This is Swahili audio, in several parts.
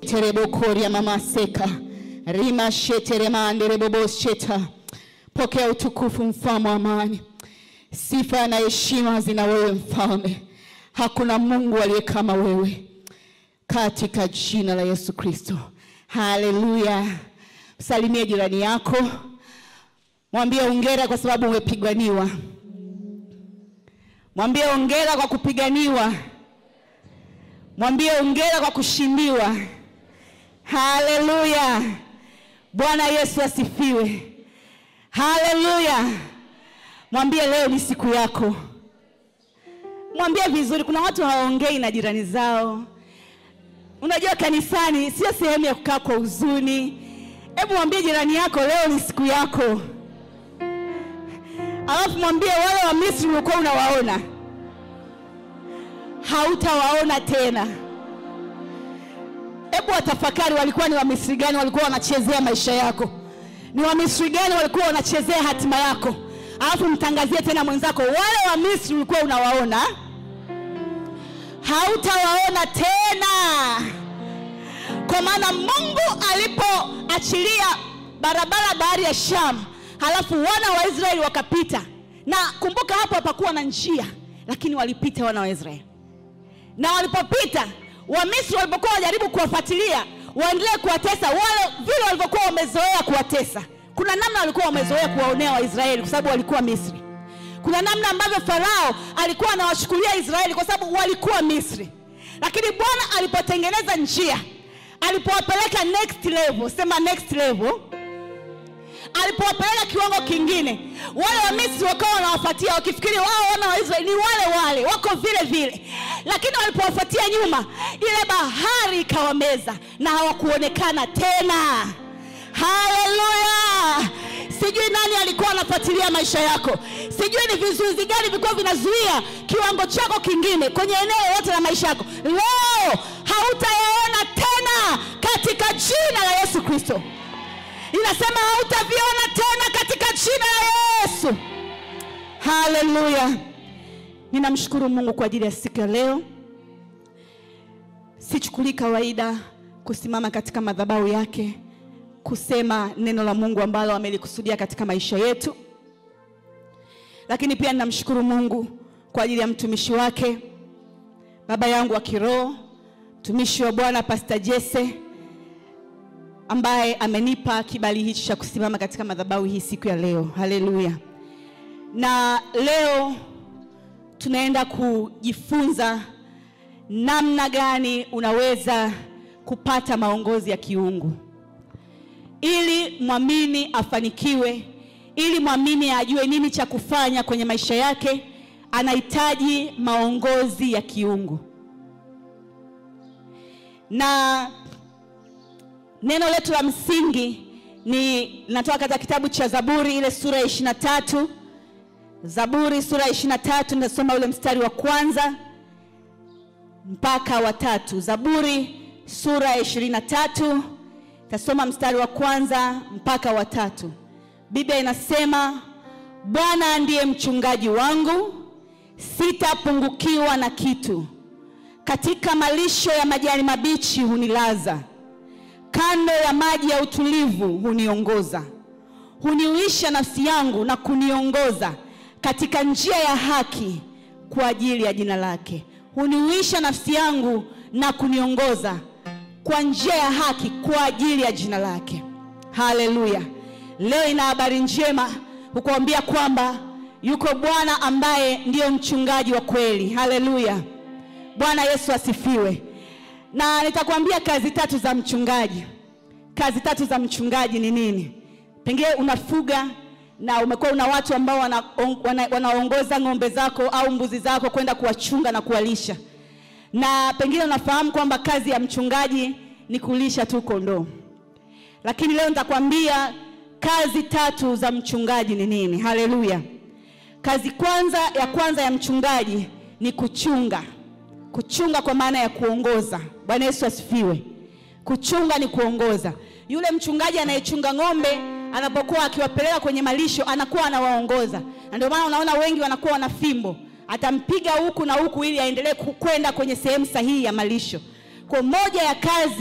sheterebokoria mamaseka rima sheteremanderebobosheta pokea utukufu mfalme wa amani sifa na heshima zina wewe mfalme hakuna mungu aliye kama wewe katika jina la yesu kristo haleluya msalimie jirani yako mwambie ongera kwa sababu umepiganiwa mwambie ongera kwa kupiganiwa mwambie ongera kwa kushindiwa haleluya bwana yesu asifiwe haleluya mwambie leo ni siku yako mwambie vizuri kuna watu hawaongei na jirani zao unajua kanisani sio sehemu ya kukaa kwa huzuni hebu mwambie jirani yako leo ni siku yako alafu mwambie wale wa misri uliokuwa unawaona hautawaona tena hebu watafakari walikuwa ni wamisri gani walikuwa wanachezea maisha yako ni wamisri gani walikuwa wanachezea hatima yako alafu mtangazie tena mwenzako wale wa misri ulikuwa unawaona hautawaona tena kwa maana mungu alipoachilia barabara bahari ya sham halafu wana wa israeli wakapita na kumbuka hapo hapakuwa na njia lakini walipita wana wa israeli na walipopita wamisri walipokuwa wajaribu kuwafuatilia waendelee kuwatesa wale vile walivyokuwa wamezoea kuwatesa kuna namna walikuwa wamezoea kuwaonea waisraeli kwa sababu walikuwa misri kuna namna ambavyo farao alikuwa anawachukulia israeli kwa sababu walikuwa misri lakini bwana alipotengeneza njia alipowapeleka next level sema next level alipowapeleka kiwango kingine wale wa misri wakawa wanawafuatia wakifikiri wao wana wa israeli ni wale wale wako vile vile lakini walipowafuatia nyuma ile bahari ikawameza na hawakuonekana tena haleluya sijui nani alikuwa anafuatilia maisha yako sijui ni vizuizi gani vilikuwa vinazuia kiwango chako kingine kwenye eneo lote la maisha yako leo hautayaona tena katika jina la yesu kristo inasema hautaviona tena katika jina la yesu haleluya ninamshukuru mungu kwa ajili ya siku ya leo sichukulii kawaida kusimama katika madhabahu yake kusema neno la mungu ambalo amelikusudia katika maisha yetu lakini pia ninamshukuru mungu kwa ajili ya mtumishi wake baba yangu wa kiroho mtumishi wa bwana pasta jese ambaye amenipa kibali hichi cha kusimama katika madhabahu hii siku ya leo haleluya na leo tunaenda kujifunza namna gani unaweza kupata maongozi ya kiungu ili mwamini afanikiwe ili mwamini ajue nini cha kufanya kwenye maisha yake anahitaji maongozi ya kiungu na neno letu la msingi ni natoka katika kitabu cha zaburi ile sura ya ishiri na tatu zaburi sura ya ishiri na tatu nitasoma ule mstari wa kwanza mpaka wa tatu zaburi sura ya ishirini na tatu tasoma mstari wa kwanza mpaka wa tatu biblia inasema bwana ndiye mchungaji wangu sitapungukiwa na kitu katika malisho ya majani mabichi hunilaza kando ya maji ya utulivu huniongoza huniuisha nafsi yangu na kuniongoza katika njia ya haki kwa ajili ya jina lake huniuisha nafsi yangu na kuniongoza kwa njia ya haki kwa ajili ya jina lake haleluya leo ina habari njema hukuambia kwamba yuko bwana ambaye ndiyo mchungaji wa kweli haleluya bwana yesu asifiwe na nitakwambia kazi tatu za mchungaji kazi tatu za mchungaji ni nini pengine unafuga na umekuwa una watu ambao wanaongoza wana, wana ng'ombe zako au mbuzi zako kwenda kuwachunga na kuwalisha na pengine unafahamu kwamba kazi ya mchungaji ni kulisha tu kondoo lakini leo nitakwambia kazi tatu za mchungaji ni nini haleluya kazi kwanza ya kwanza ya mchungaji ni kuchunga kuchunga kwa maana ya kuongoza bwana yesu asifiwe kuchunga ni kuongoza yule mchungaji anayechunga ng'ombe anapokuwa akiwapeleka kwenye malisho anakuwa anawaongoza na ndio maana unaona wengi wanakuwa wana fimbo atampiga huku na huku ili aendelee kwenda kwenye sehemu sahihi ya malisho kwa moja ya kazi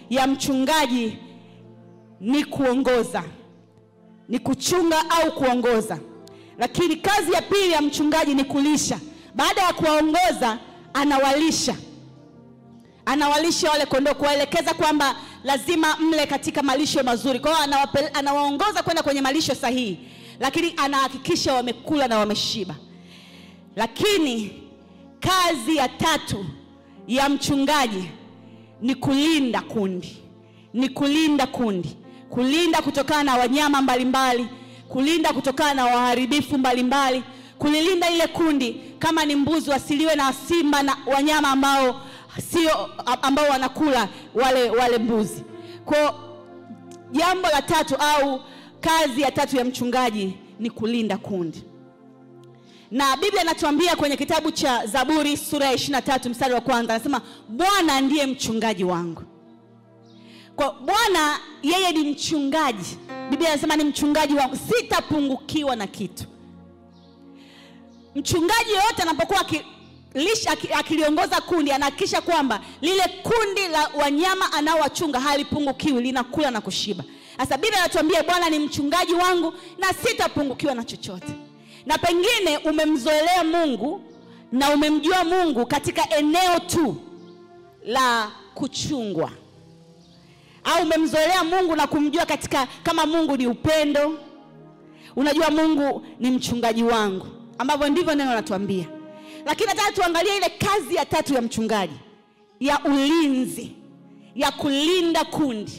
ya mchungaji ni kuongoza, ni kuchunga au kuongoza, lakini kazi ya pili ya mchungaji ni kulisha. Baada ya kuwaongoza, anawalisha anawalisha wale kondoo, kuwaelekeza kwamba lazima mle katika malisho mazuri. Kwa hiyo anawape- anawaongoza kwenda kwenye malisho sahihi, lakini anahakikisha wamekula na wameshiba. Lakini kazi ya tatu ya mchungaji ni kulinda kundi, ni kulinda kundi, kulinda kutokana na wanyama mbalimbali, kulinda kutokana na waharibifu mbalimbali, kulilinda ile kundi, kama ni mbuzi wasiliwe na simba na wanyama ambao sio ambao wanakula wale wale mbuzi. Kwa jambo la tatu au kazi ya tatu ya mchungaji ni kulinda kundi na Biblia inatuambia kwenye kitabu cha Zaburi sura ya 23 mstari wa kwanza anasema, Bwana ndiye mchungaji wangu. Kwa Bwana yeye ni mchungaji, Biblia inasema ni mchungaji wangu, sitapungukiwa na kitu. Mchungaji yoyote anapokuwa akilisha aki- akiliongoza kundi, anahakikisha kwamba lile kundi la wanyama anaowachunga halipungukiwi, linakula na kushiba. Sasa Biblia inatuambia Bwana ni mchungaji wangu na sitapungukiwa na chochote na pengine umemzoelea Mungu na umemjua Mungu katika eneo tu la kuchungwa, au umemzoelea Mungu na kumjua katika kama Mungu ni upendo, unajua Mungu ni mchungaji wangu, ambavyo ndivyo neno natuambia. Lakini nataka tuangalie ile kazi ya tatu ya mchungaji ya ulinzi, ya kulinda kundi,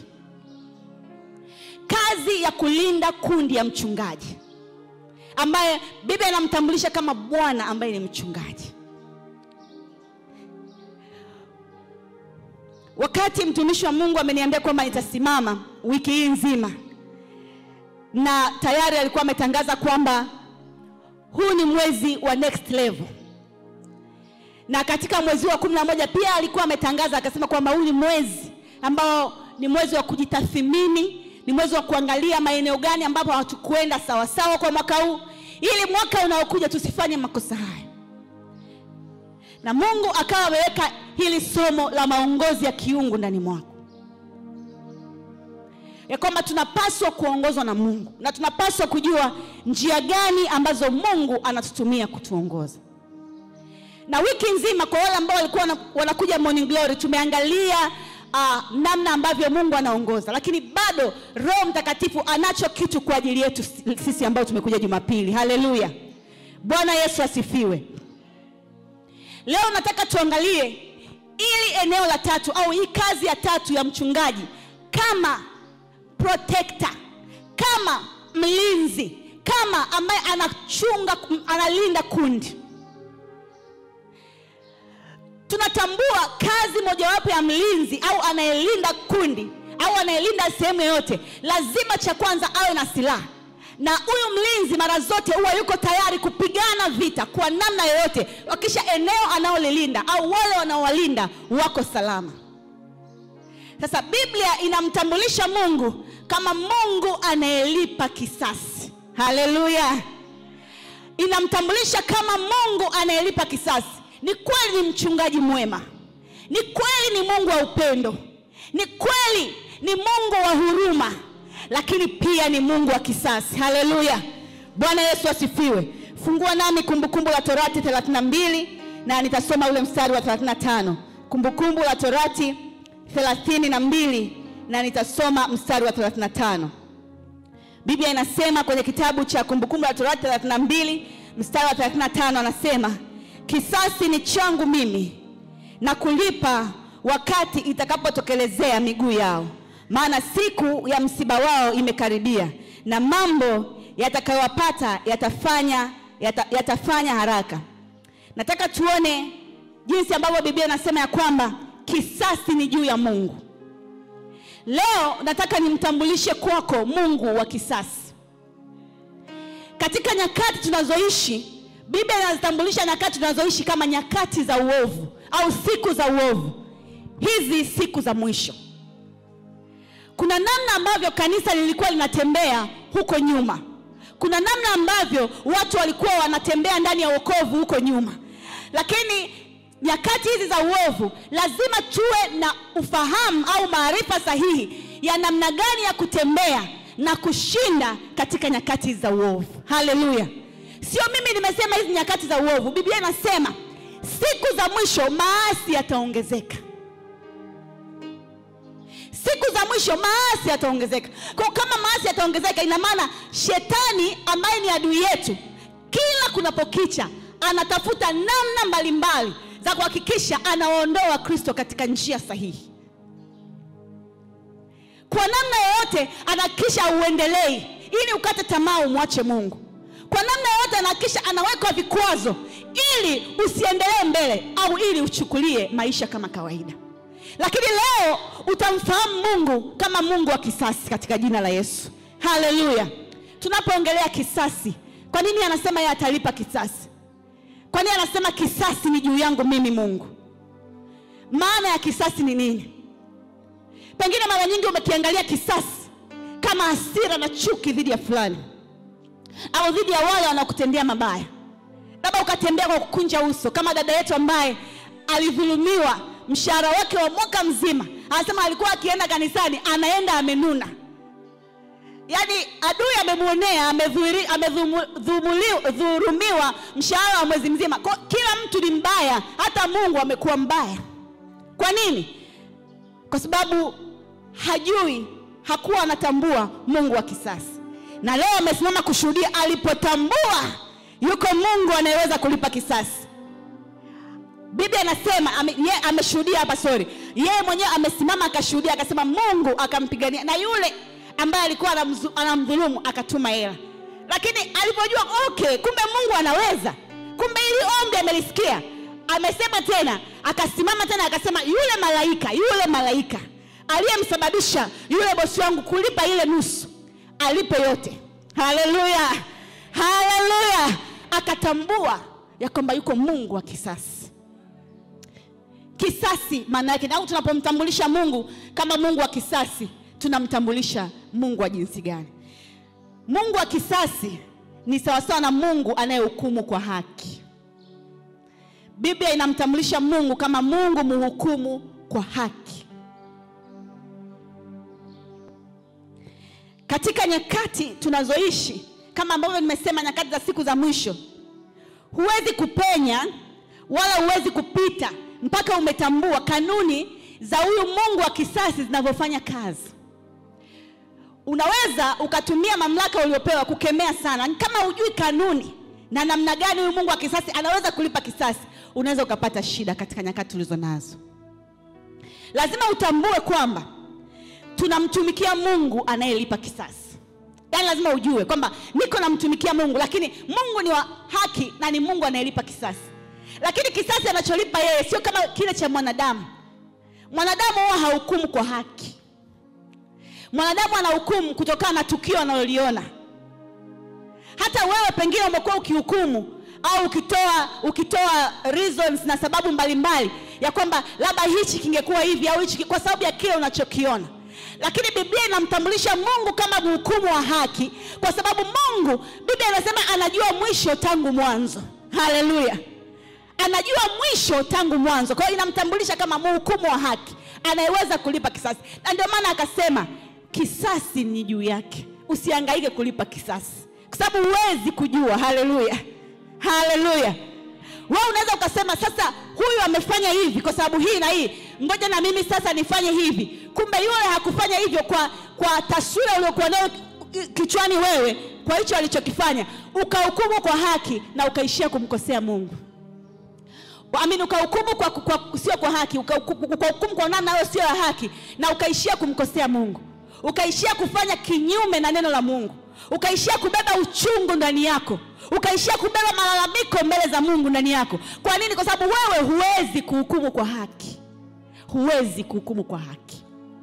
kazi ya kulinda kundi ya mchungaji ambaye Biblia inamtambulisha kama Bwana ambaye ni mchungaji. Wakati mtumishi wa Mungu ameniambia kwamba nitasimama wiki hii nzima, na tayari alikuwa ametangaza kwamba huu ni mwezi wa next level, na katika mwezi wa kumi na moja pia alikuwa ametangaza akasema kwamba huu ni mwezi ambao ni mwezi wa kujitathmini ni mwezi wa kuangalia maeneo gani ambapo hatukwenda sawasawa kwa mwaka huu, ili mwaka unaokuja tusifanye makosa haya. Na Mungu akawa ameweka hili somo la maongozi ya kiungu ndani mwako, ya kwamba tunapaswa kuongozwa na Mungu na tunapaswa kujua njia gani ambazo Mungu anatutumia kutuongoza. Na wiki nzima kwa wale ambao walikuwa wana- wanakuja Morning Glory tumeangalia uh, namna ambavyo Mungu anaongoza, lakini bado Roho Mtakatifu anacho kitu kwa ajili yetu sisi ambao tumekuja Jumapili. Haleluya, Bwana Yesu asifiwe. Leo nataka tuangalie ili eneo la tatu au hii kazi ya tatu ya mchungaji kama protector, kama mlinzi, kama ambaye anachunga, analinda kundi tunatambua kazi mojawapo ya mlinzi au anayelinda kundi au anayelinda sehemu yoyote, lazima cha kwanza awe na silaha, na huyu mlinzi mara zote huwa yuko tayari kupigana vita kwa namna yoyote, wakisha eneo anaolilinda au wale wanaowalinda wako salama. Sasa Biblia inamtambulisha Mungu kama Mungu anayelipa kisasi. Haleluya! Inamtambulisha kama Mungu anayelipa kisasi. Ni kweli ni mchungaji mwema, ni kweli ni Mungu wa upendo, ni kweli ni Mungu wa huruma, lakini pia ni Mungu wa kisasi. Haleluya, Bwana Yesu asifiwe. Fungua nami Kumbukumbu la Torati 32 na nitasoma ule mstari wa 35. Kumbukumbu la Torati 32 na nitasoma mstari wa 35. Biblia inasema kwenye kitabu cha Kumbukumbu la Torati 32 mstari wa 35, anasema kisasi ni changu mimi na kulipa wakati itakapotokelezea miguu yao, maana siku ya msiba wao imekaribia, na mambo yatakayowapata yatafanya, yata, yatafanya haraka. Nataka tuone jinsi ambavyo Biblia inasema ya kwamba kisasi ni juu ya Mungu. Leo nataka nimtambulishe kwako Mungu wa kisasi. Katika nyakati tunazoishi, Biblia inazitambulisha nyakati tunazoishi kama nyakati za uovu au siku za uovu. Hizi siku za mwisho, kuna namna ambavyo kanisa lilikuwa linatembea huko nyuma, kuna namna ambavyo watu walikuwa wanatembea ndani ya wokovu huko nyuma, lakini nyakati hizi za uovu lazima tuwe na ufahamu au maarifa sahihi ya namna gani ya kutembea na kushinda katika nyakati hizi za uovu haleluya sio mimi nimesema hizi nyakati za uovu biblia inasema siku za mwisho maasi yataongezeka siku za mwisho maasi yataongezeka kwa kama maasi yataongezeka ina maana shetani ambaye ni adui yetu kila kunapokicha anatafuta namna mbalimbali za kuhakikisha anawaondoa wakristo katika njia sahihi kwa namna yoyote anahakikisha auendelei ili ukate tamaa umwache mungu kwa namna yoyote anahakikisha anaweka vikwazo ili usiendelee mbele au ili uchukulie maisha kama kawaida lakini leo utamfahamu mungu kama mungu wa kisasi katika jina la yesu haleluya tunapoongelea kisasi kwa nini anasema yeye atalipa kisasi kwa nini anasema kisasi ni juu yangu mimi mungu maana ya kisasi ni nini pengine mara nyingi umekiangalia kisasi kama hasira na chuki dhidi ya fulani au dhidi ya wale wanaokutendea mabaya labda ukatembea kwa kukunja uso kama dada yetu ambaye alidhulumiwa mshahara wake wa mwaka mzima anasema alikuwa akienda kanisani anaenda amenuna yaani adui amemwonea amedhuri- amedhumuli- dhurumiwa mshahara wa mwezi mzima kwa kila mtu ni mbaya hata mungu amekuwa mbaya kwa nini kwa sababu hajui hakuwa anatambua mungu wa kisasi na leo amesimama kushuhudia alipotambua yuko mungu anayeweza kulipa kisasi biblia anasema ame, ye, ameshuhudia hapa sori yeye mwenyewe amesimama akashuhudia akasema mungu akampigania na yule ambaye alikuwa anamzu- anamdhulumu akatuma hela lakini alipojua okay kumbe mungu anaweza kumbe ili ombi amelisikia amesema tena akasimama tena akasema yule malaika yule malaika aliyemsababisha yule bosi wangu kulipa ile nusu alipe yote haleluya haleluya akatambua ya kwamba yuko mungu wa kisasi kisasi maana yake au tunapomtambulisha mungu kama mungu wa kisasi tunamtambulisha mungu wa jinsi gani mungu wa kisasi ni sawasawa na mungu anayehukumu kwa haki biblia inamtambulisha mungu kama mungu muhukumu kwa haki katika nyakati tunazoishi kama ambavyo nimesema nyakati za siku za mwisho huwezi kupenya wala huwezi kupita mpaka umetambua kanuni za huyu mungu wa kisasi zinavyofanya kazi unaweza ukatumia mamlaka uliopewa kukemea sana kama hujui kanuni na namna gani huyu mungu wa kisasi anaweza kulipa kisasi unaweza ukapata shida katika nyakati tulizo nazo lazima utambue kwamba tunamtumikia mungu anayelipa kisasi yaani lazima ujue kwamba niko namtumikia mungu lakini mungu ni wa haki na ni mungu anayelipa kisasi lakini kisasi anacholipa yeye sio kama kile cha mwanadamu mwanadamu huwa hahukumu kwa haki mwanadamu anahukumu kutokana na tukio analoliona hata wewe pengine umekuwa ukihukumu au ukitoa ukitoa reasons na sababu mbalimbali ya kwamba labda hichi kingekuwa hivi au hichi ki- kwa sababu ya kile unachokiona lakini biblia inamtambulisha mungu kama mhukumu wa haki kwa sababu mungu biblia inasema anajua mwisho tangu mwanzo haleluya anajua mwisho tangu mwanzo kwa hiyo inamtambulisha kama mhukumu wa haki anayeweza kulipa kisasi na ndio maana akasema kisasi ni juu yake usiangaike kulipa kisasi kwa sababu huwezi kujua haleluya haleluya wewe unaweza ukasema sasa huyu amefanya hivi kwa sababu hii na hii ngoja na mimi sasa nifanye hivi kumbe yule hakufanya hivyo kwa kwa taswira uliokuwa nayo kichwani wewe kwa hicho alichokifanya ukahukumu kwa haki na ukaishia kumkosea mungu amini ukahukumu kwa, kwa, sio kwa haki ukahukumu ukahukumu kwa namna hiyo sio ya haki na ukaishia kumkosea mungu ukaishia kufanya kinyume na neno la mungu ukaishia kubeba uchungu ndani yako ukaishia kubeba malalamiko mbele za mungu ndani yako kwa nini kwa sababu wewe huwezi kuhukumu kwa haki huwezi kuhukumu kwa haki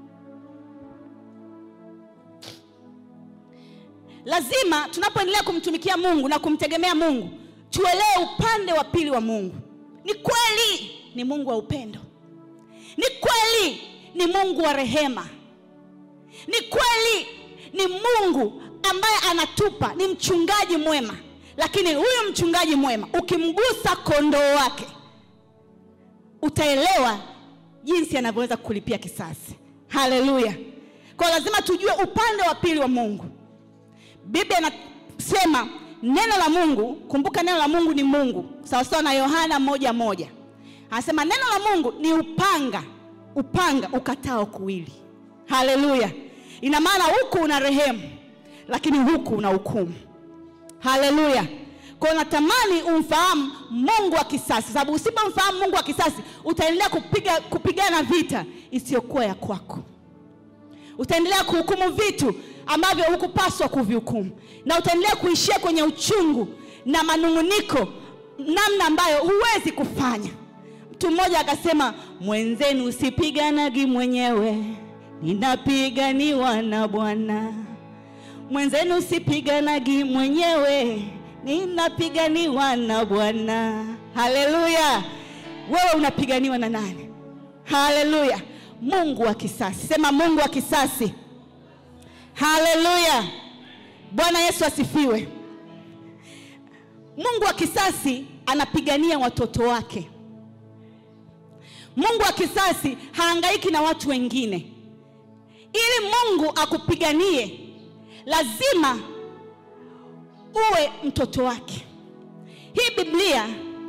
lazima tunapoendelea kumtumikia mungu na kumtegemea mungu tuelewe upande wa pili wa mungu ni kweli ni mungu wa upendo ni kweli ni mungu wa rehema ni kweli ni mungu ambaye anatupa ni mchungaji mwema lakini huyu mchungaji mwema ukimgusa kondoo wake utaelewa jinsi anavyoweza kulipia kisasi. Haleluya! Kwa lazima tujue upande wa pili wa Mungu. Biblia inasema neno la Mungu, kumbuka neno la Mungu ni Mungu, sawasawa na Yohana moja moja anasema neno la Mungu ni upanga, upanga ukatao kuwili. Haleluya! Ina maana huku una rehemu, lakini huku una hukumu. Haleluya! Kwa hiyo natamani umfahamu Mungu wa kisasi, sababu usipomfahamu Mungu wa kisasi utaendelea kupiga kupigana vita isiyokuwa ya kwako. Utaendelea kuhukumu vitu ambavyo hukupaswa kuvihukumu, na utaendelea kuishia kwenye uchungu na manung'uniko, namna ambayo huwezi kufanya. Mtu mmoja akasema, mwenzenu usipiganagi mwenyewe, ninapiganiwa na Bwana. Mwenzenu usipiganagi mwenyewe, ninapiganiwa na Bwana. Haleluya! Wewe unapiganiwa na nani? Haleluya! Mungu wa kisasi. Sema Mungu wa kisasi. Haleluya! Bwana Yesu asifiwe. Mungu wa kisasi anapigania watoto wake. Mungu wa kisasi haangaiki na watu wengine. Ili Mungu akupiganie, lazima uwe mtoto wake. Hii Biblia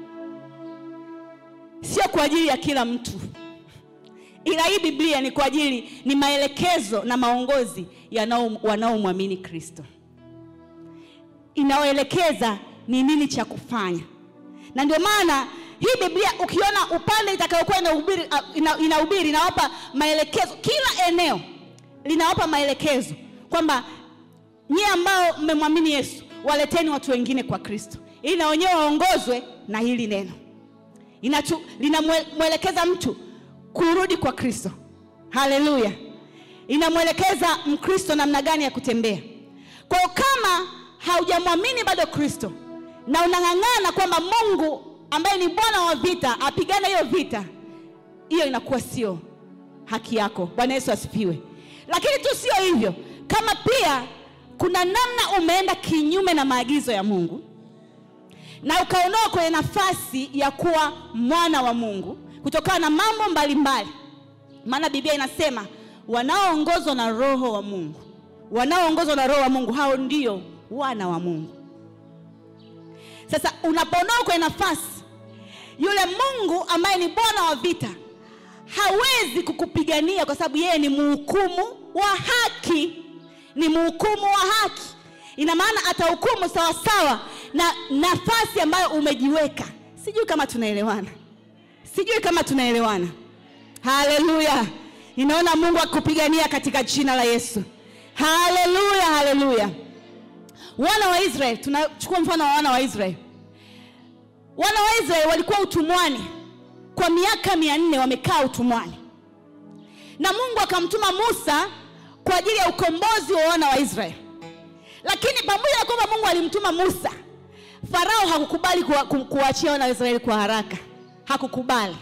sio kwa ajili ya kila mtu, ila hii Biblia ni kwa ajili, ni maelekezo na maongozi yanao wanaomwamini Kristo, inaoelekeza ni nini cha kufanya, na ndio maana hii Biblia ukiona upande itakayokuwa inahubiri ina, inahubiri inawapa maelekezo. Kila eneo linawapa maelekezo kwamba nyie ambao mmemwamini Yesu waleteni watu wengine kwa Kristo, ili na wenyewe waongozwe na hili neno. Linamwelekeza mtu kurudi kwa Kristo. Haleluya! Inamwelekeza Mkristo namna gani ya kutembea. Kwa hiyo kama haujamwamini bado Kristo na unang'ang'ana kwamba Mungu ambaye ni Bwana wa vita apigane hiyo vita, hiyo inakuwa sio haki yako. Bwana Yesu asifiwe. Lakini tu sio hivyo, kama pia kuna namna umeenda kinyume na maagizo ya Mungu na ukaonoa kwenye nafasi ya kuwa mwana wa Mungu kutokana na mambo mbalimbali, maana Biblia inasema wanaoongozwa na Roho wa Mungu, wanaoongozwa na Roho wa Mungu hao ndio wana wa Mungu. Sasa unapoondoka kwenye nafasi, yule Mungu ambaye ni Bwana wa vita hawezi kukupigania kwa sababu yeye ni mhukumu wa haki, ni mhukumu wa haki. Ina maana atahukumu sawasawa na nafasi ambayo umejiweka. Sijui kama tunaelewana, sijui kama tunaelewana. Haleluya! Ninaona Mungu akupigania katika jina la Yesu. Haleluya, haleluya. Wana wa Israeli, tunachukua mfano wa wana wa Israeli. Wana wa Israeli walikuwa utumwani kwa miaka mia nne, wamekaa utumwani, na Mungu akamtuma Musa kwa ajili ya ukombozi wa wana wa Israeli. Lakini pamoja na kwamba Mungu alimtuma Musa, Farao hakukubali kuwaachia wana wa Israeli kwa haraka, hakukubali.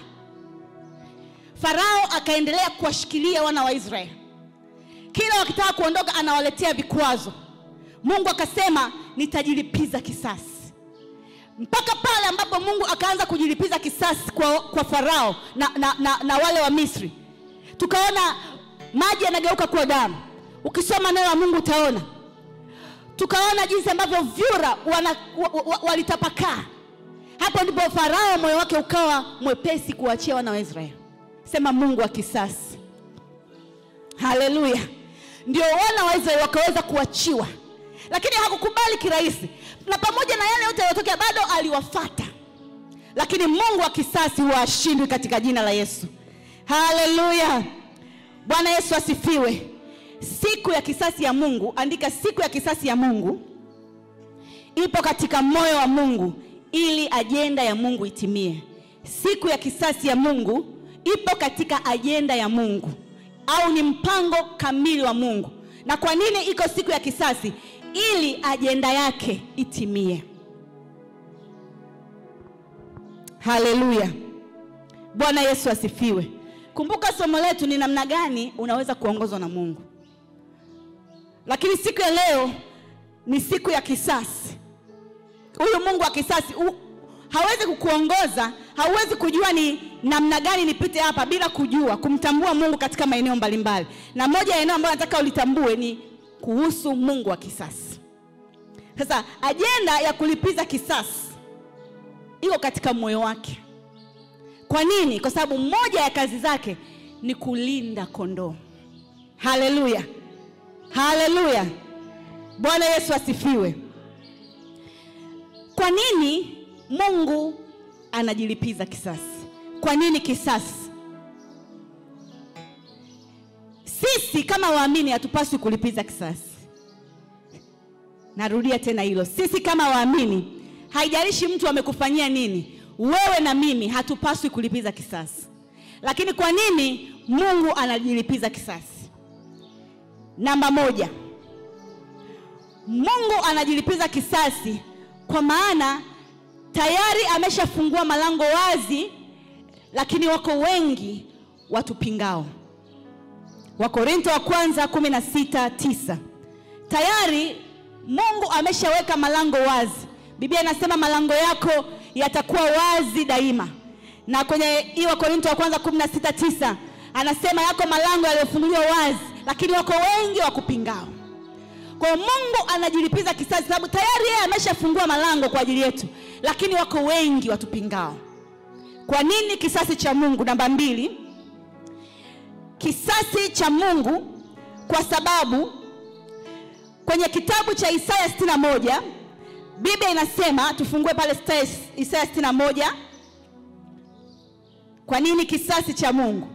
Farao akaendelea kuwashikilia wana wa Israeli, kila wakitaka kuondoka anawaletea vikwazo. Mungu akasema nitajilipiza kisasi, mpaka pale ambapo Mungu akaanza kujilipiza kisasi kwa, kwa Farao na, na, na, na wale wa Misri. Tukaona maji yanageuka kuwa damu. Ukisoma neno la Mungu utaona. Tukaona jinsi ambavyo vyura walitapakaa. Hapo ndipo Farao moyo wake ukawa mwepesi kuachia wana wa Israeli. Sema Mungu wa kisasi. Haleluya! Ndio wana wa Israeli wakaweza kuachiwa lakini hakukubali kirahisi, na pamoja na yale yote yaliyotokea bado aliwafata. Lakini Mungu wa kisasi huwa ashindwi katika jina la Yesu. Haleluya, Bwana Yesu asifiwe. Siku ya kisasi ya Mungu, andika, siku ya kisasi ya Mungu ipo katika moyo wa Mungu ili ajenda ya Mungu itimie. Siku ya kisasi ya Mungu ipo katika ajenda ya Mungu, au ni mpango kamili wa Mungu. Na kwa nini iko siku ya kisasi? Ili ajenda yake itimie. Haleluya, Bwana Yesu asifiwe. Kumbuka somo letu ni namna gani unaweza kuongozwa na Mungu, lakini siku ya leo ni siku ya kisasi. Huyu Mungu wa kisasi u, hawezi kukuongoza hauwezi kujua ni namna gani nipite hapa bila kujua kumtambua Mungu katika maeneo mbalimbali, na moja ya eneo ambayo nataka ulitambue ni kuhusu Mungu wa kisasi. Sasa ajenda ya kulipiza kisasi iko katika moyo wake. Kwa nini? Kwa sababu moja ya kazi zake ni kulinda kondoo. Haleluya, haleluya! Bwana Yesu asifiwe. Kwa nini Mungu anajilipiza kisasi? Kwa nini kisasi? Sisi kama waamini hatupaswi kulipiza kisasi. Narudia tena hilo, sisi kama waamini, haijalishi mtu amekufanyia nini, wewe na mimi hatupaswi kulipiza kisasi. Lakini kwa nini Mungu anajilipiza kisasi? Namba moja, Mungu anajilipiza kisasi kwa maana tayari ameshafungua malango wazi, lakini wako wengi watupingao. Wakorinto wa kwanza kumi na sita tisa. Tayari Mungu ameshaweka malango wazi. Biblia inasema malango yako yatakuwa wazi daima, na kwenye hii Wakorinto wa kwanza kumi na sita tisa anasema yako malango yaliyofunguliwa wazi, lakini wako wengi wakupingao. Kwa hiyo Mungu anajilipiza kisasi sababu tayari yeye ameshafungua malango kwa ajili yetu, lakini wako wengi watupingao. Kwa nini kisasi cha Mungu? Namba mbili, kisasi cha Mungu kwa sababu kwenye kitabu cha Isaya 61 Biblia inasema, tufungue pale Isaya 61. Kwa nini kisasi cha Mungu?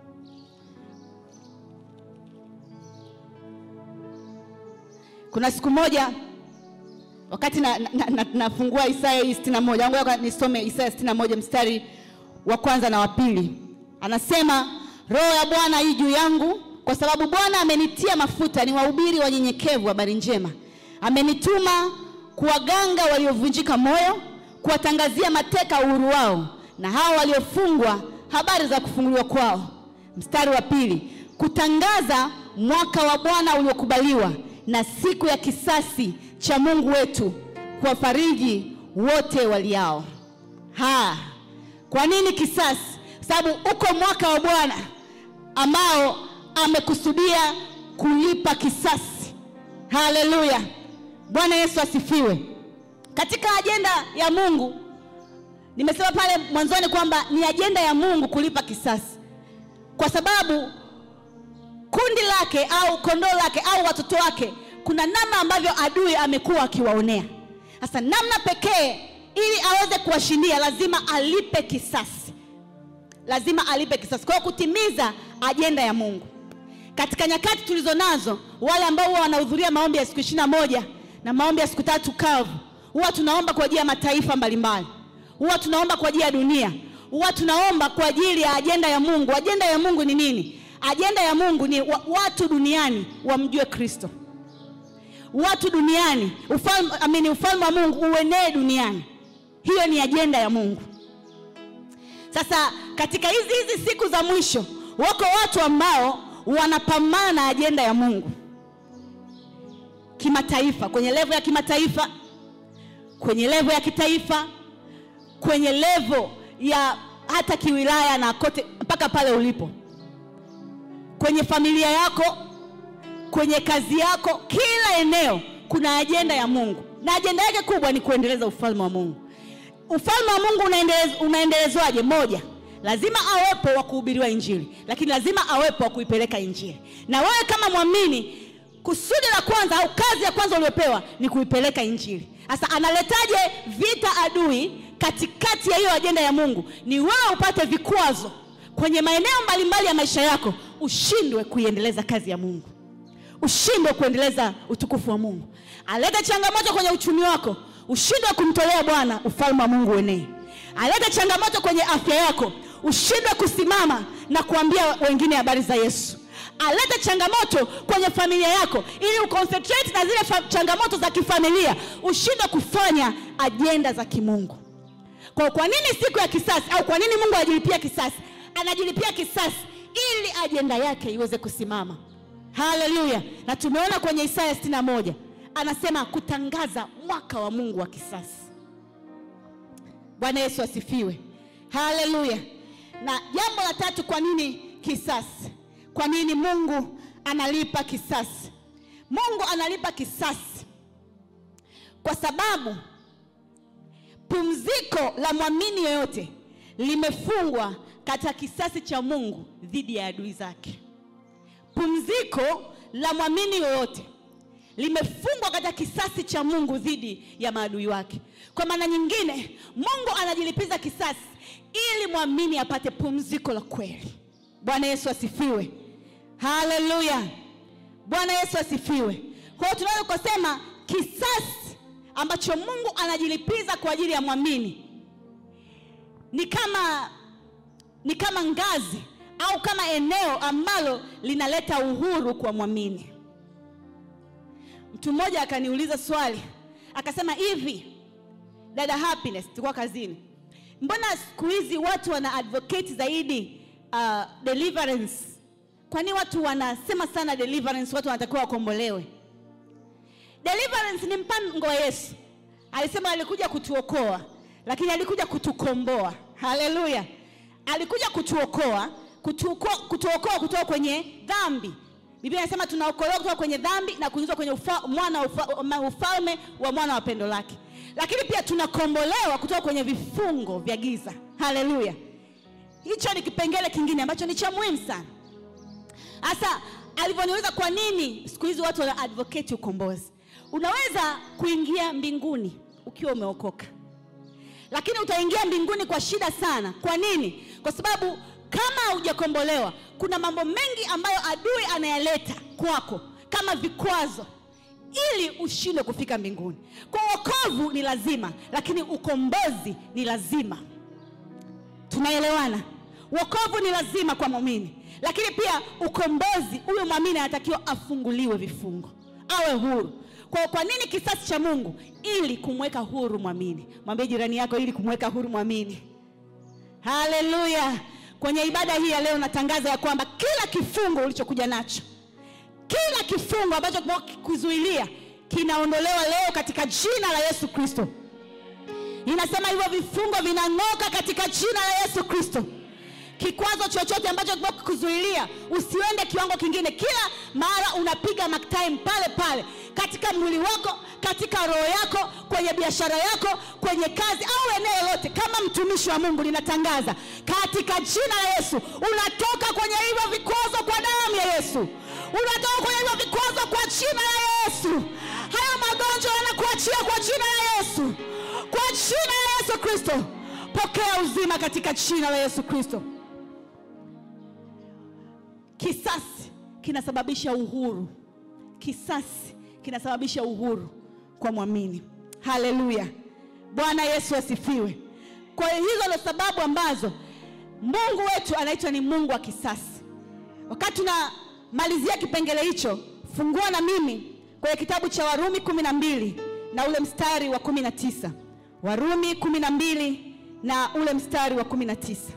Kuna siku moja wakati nafungua na, na, na Isaya hii 61, ngoja nisome Isaya 61 mstari wa kwanza na wa pili. Anasema, Roho ya Bwana hii juu yangu, kwa sababu Bwana amenitia mafuta ni wahubiri wanyenyekevu habari njema. Amenituma kuwaganga waliovunjika moyo, kuwatangazia mateka uhuru wao, na hao waliofungwa habari za kufunguliwa kwao. Mstari wa pili, kutangaza mwaka wa Bwana uliokubaliwa na siku ya kisasi cha Mungu wetu, kuwafariji wote waliao. Ha, kwa nini kisasi? Sababu uko mwaka wa Bwana ambao amekusudia kulipa kisasi. Haleluya, Bwana Yesu asifiwe. Katika ajenda ya Mungu, nimesema pale mwanzoni kwamba ni ajenda ya Mungu kulipa kisasi, kwa sababu kundi lake au kondoo lake au watoto wake, kuna namna ambavyo adui amekuwa akiwaonea. Sasa namna pekee ili aweze kuwashindia, lazima alipe kisasi, lazima alipe kisasi. Kwa hiyo kutimiza ajenda ya Mungu katika nyakati tulizo nazo, wale ambao huwa wanahudhuria maombi ya siku ishirini na moja na maombi ya siku tatu kavu, huwa tunaomba kwa ajili ya mataifa mbalimbali, huwa tunaomba kwa ajili ya dunia, huwa tunaomba kwa ajili ya ajenda ya Mungu. Ajenda ya Mungu ni nini? Ajenda ya Mungu ni wa, watu duniani wamjue Kristo, watu duniani ufalme, amini, ufalme wa Mungu uenee duniani. Hiyo ni ajenda ya Mungu. Sasa katika hizi hizi siku za mwisho, wako watu ambao wanapambana na ajenda ya Mungu kimataifa, kwenye levo ya kimataifa, kwenye levo ya kitaifa, kwenye levo ya hata kiwilaya na kote mpaka pale ulipo kwenye familia yako, kwenye kazi yako, kila eneo kuna ajenda ya Mungu, na ajenda yake kubwa ni kuendeleza ufalme wa Mungu. Ufalme wa Mungu unaendelez, unaendelezwaje? Moja, lazima awepo wa kuhubiriwa Injili, lakini lazima awepo wa kuipeleka Injili. Na wewe kama mwamini, kusudi la kwanza au kazi ya kwanza uliopewa ni kuipeleka Injili. Sasa analetaje vita adui katikati ya hiyo ajenda ya Mungu? Ni wewe upate vikwazo kwenye maeneo mbalimbali ya maisha yako ushindwe kuiendeleza kazi ya Mungu, ushindwe kuendeleza utukufu wa Mungu. Alete changamoto kwenye uchumi wako, ushindwe kumtolea Bwana, ufalme wa Mungu uenee. Alete changamoto kwenye afya yako, ushindwe kusimama na kuambia wengine habari za Yesu. Alete changamoto kwenye familia yako, ili uconcentrate na zile changamoto za kifamilia, ushindwe kufanya ajenda za kimungu. Kwa, kwa nini siku ya kisasi au kwa nini Mungu ajilipia kisasi? Anajilipia kisasi ili ajenda yake iweze kusimama. Haleluya! Na tumeona kwenye Isaya 61 anasema kutangaza mwaka wa Mungu wa kisasi. Bwana Yesu asifiwe. haleluya na jambo la tatu kwa nini kisasi kwa nini mungu analipa kisasi mungu analipa kisasi kwa sababu pumziko la mwamini yoyote limefungwa katika kisasi cha mungu dhidi ya adui zake pumziko la mwamini yoyote limefungwa katika kisasi cha mungu dhidi ya maadui wake kwa maana nyingine mungu anajilipiza kisasi ili mwamini apate pumziko la kweli bwana yesu asifiwe haleluya bwana yesu asifiwe kwa hiyo tunaweza kusema kisasi ambacho mungu anajilipiza kwa ajili ya mwamini ni kama ni kama ngazi au kama eneo ambalo linaleta uhuru kwa mwamini mtu mmoja akaniuliza swali akasema hivi dada happiness tulikuwa kazini mbona siku hizi watu wana advocate zaidi uh, deliverance kwani watu wanasema sana deliverance watu wanatakiwa wakombolewe deliverance ni mpango wa yesu alisema alikuja kutuokoa lakini alikuja kutukomboa haleluya alikuja kutuokoa kutuokoa kutuokoa kutoka kwenye dhambi biblia inasema tunaokolewa kutoka kwenye dhambi na kuingizwa kwenye ufa, mwana wa ufa, ma- ufalme wa mwana wa pendo lake lakini pia tunakombolewa kutoka kwenye vifungo vya giza haleluya hicho ni kipengele kingine ambacho ni cha muhimu sana hasa alivyoniuliza kwa nini siku hizi watu wana advocate ukombozi unaweza kuingia mbinguni ukiwa umeokoka lakini utaingia mbinguni kwa shida sana kwa nini kwa sababu kama haujakombolewa kuna mambo mengi ambayo adui anayaleta kwako kama vikwazo ili ushindwe kufika mbinguni kwa wokovu ni lazima lakini ukombozi ni lazima tunaelewana wokovu ni lazima kwa mwamini lakini pia ukombozi huyo mwamini anatakiwa afunguliwe vifungo awe huru kwa, kwa nini kisasi cha mungu ili kumweka huru mwamini mwambie jirani yako ili kumweka huru mwamini haleluya kwenye ibada hii ya leo natangaza ya kwamba kila kifungo ulichokuja nacho kila kifungo ambacho kuzuilia kinaondolewa leo katika jina la yesu kristo inasema hivyo vifungo vinang'oka katika jina la yesu kristo kikwazo chochote ambacho kuzuilia usiende kiwango kingine kila mara unapiga maktime pale pale katika mwili wako katika roho yako kwenye biashara yako kwenye kazi au eneo lote kama mtumishi wa mungu linatangaza katika jina la yesu unatoka kwenye hivyo vikwazo kwa damu ya yesu unatoka kwenye hivyo vikwazo kwa jina la yesu haya magonjwa yanakuachia kwa jina la yesu kwa jina la yesu kristo pokea uzima katika jina la yesu kristo kisasi kinasababisha uhuru kisasi kinasababisha uhuru kwa mwamini haleluya bwana yesu asifiwe kwa hiyo hizo ndo sababu ambazo mungu wetu anaitwa ni mungu wa kisasi wakati tunamalizia kipengele hicho fungua na mimi kwenye kitabu cha warumi kumi na mbili na ule mstari wa kumi na tisa warumi kumi na mbili na ule mstari wa kumi na tisa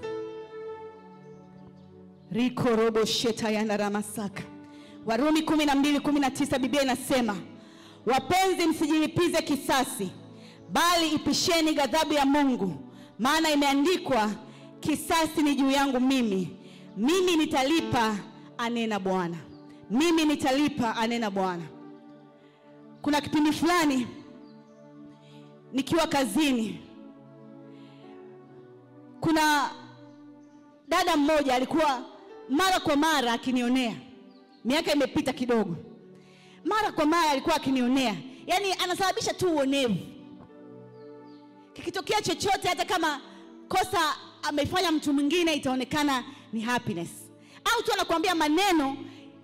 rikoroboshetayandaramasaka warumi kumi na mbili kumi na tisa biblia inasema wapenzi msijilipize kisasi bali ipisheni ghadhabu ya mungu maana imeandikwa kisasi ni juu yangu mimi mimi nitalipa anena bwana mimi nitalipa anena bwana kuna kipindi fulani nikiwa kazini kuna dada mmoja alikuwa mara kwa mara akinionea miaka imepita kidogo mara kwa mara alikuwa akinionea yaani anasababisha tu uonevu kikitokea chochote hata kama kosa amefanya mtu mwingine itaonekana ni happiness au tu anakuambia maneno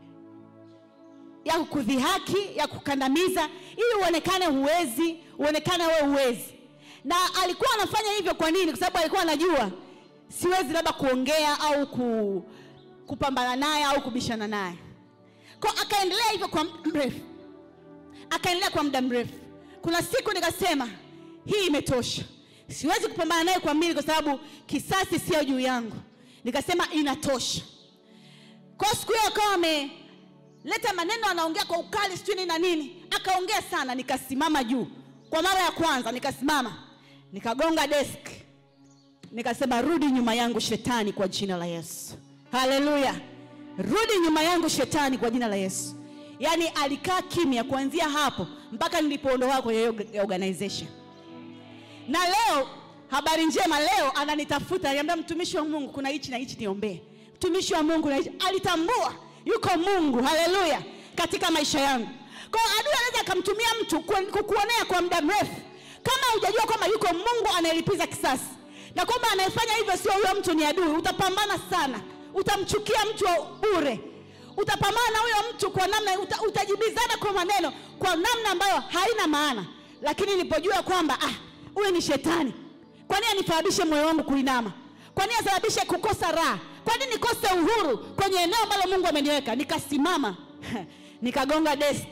ya kukudhihaki ya kukandamiza ili uonekane huwezi uonekane wewe huwezi na alikuwa anafanya hivyo kwa nini kwa sababu alikuwa anajua siwezi labda kuongea au ku, kupambana naye au kubishana naye kwa akaendelea hivyo kwa muda mrefu akaendelea kwa muda mrefu kuna siku nikasema hii imetosha siwezi kupambana naye kwa mili kwa sababu kisasi sio juu yangu nikasema inatosha kwa siku hiyo akawa ameleta maneno anaongea kwa ukali sijui nini na nini akaongea sana nikasimama juu kwa mara ya kwanza nikasimama nikagonga desk nikasema rudi nyuma yangu shetani kwa jina la Yesu. Haleluya, rudi nyuma yangu shetani kwa jina la Yesu. Yaani alikaa kimya kuanzia hapo mpaka nilipoondoka kwenye hiyo organization. Na leo habari njema, leo ananitafuta, ananiambia mtumishi wa Mungu, kuna hichi na hichi niombee. Mtumishi wa Mungu na hichi, alitambua yuko Mungu, haleluya, katika maisha yangu. Kwa hiyo adui anaweza akamtumia mtu ku- kukuonea kwa muda mrefu, kama hujajua kwamba yuko Mungu anayelipiza kisasi na kwamba anayefanya hivyo sio huyo mtu, ni adui. Utapambana sana, utamchukia mtu wa bure, utapambana na huyo mtu kwa namna uta, utajibizana kwa maneno kwa namna ambayo haina maana. Lakini nilipojua kwamba ah, huyu ni shetani, kwa nini anisababishe moyo wangu kuinama? Kwa nini asababishe kukosa raha? Kwa nini nikose uhuru kwenye eneo ambalo Mungu ameniweka? Nikasimama nikagonga desk,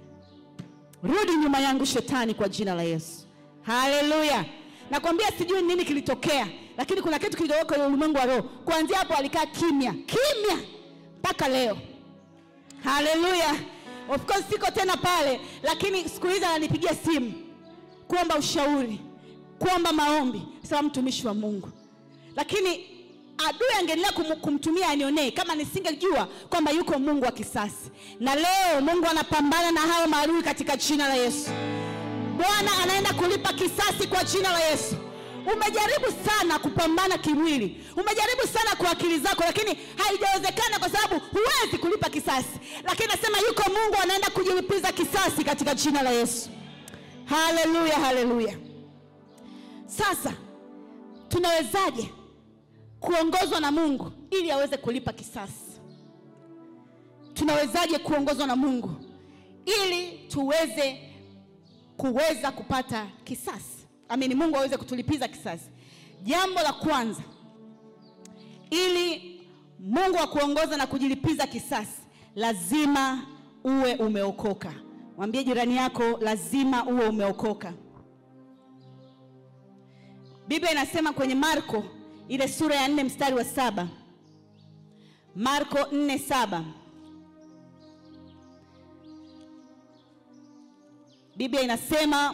rudi nyuma yangu shetani, kwa jina la Yesu. Haleluya! Nakwambia sijui nini kilitokea, lakini kuna kitu kilitokea kwenye ulimwengu wa roho. Kuanzia hapo alikaa kimya kimya mpaka leo. Haleluya! Of course siko tena pale, lakini siku hizi ananipigia simu kuomba ushauri, kuomba maombi, sawa mtumishi wa Mungu. Lakini adui angeendelea kum, kumtumia anionee kama nisingejua kwamba yuko Mungu wa kisasi. Na leo Mungu anapambana na hao maadui katika jina la Yesu. Bwana anaenda kulipa kisasi kwa jina la Yesu. Umejaribu sana kupambana kimwili, umejaribu sana kwa akili zako, lakini haijawezekana kwa sababu huwezi kulipa kisasi. Lakini nasema yuko Mungu anaenda kujilipiza kisasi katika jina la Yesu. Haleluya, haleluya. Sasa tunawezaje kuongozwa na Mungu ili aweze kulipa kisasi? Tunawezaje kuongozwa na Mungu ili tuweze kuweza kupata kisasi? Amini, Mungu aweze kutulipiza kisasi. Jambo la kwanza, ili Mungu akuongoza na kujilipiza kisasi, lazima uwe umeokoka. Mwambie jirani yako, lazima uwe umeokoka. Biblia inasema kwenye Marko ile sura ya nne mstari wa saba Marko nne saba Biblia inasema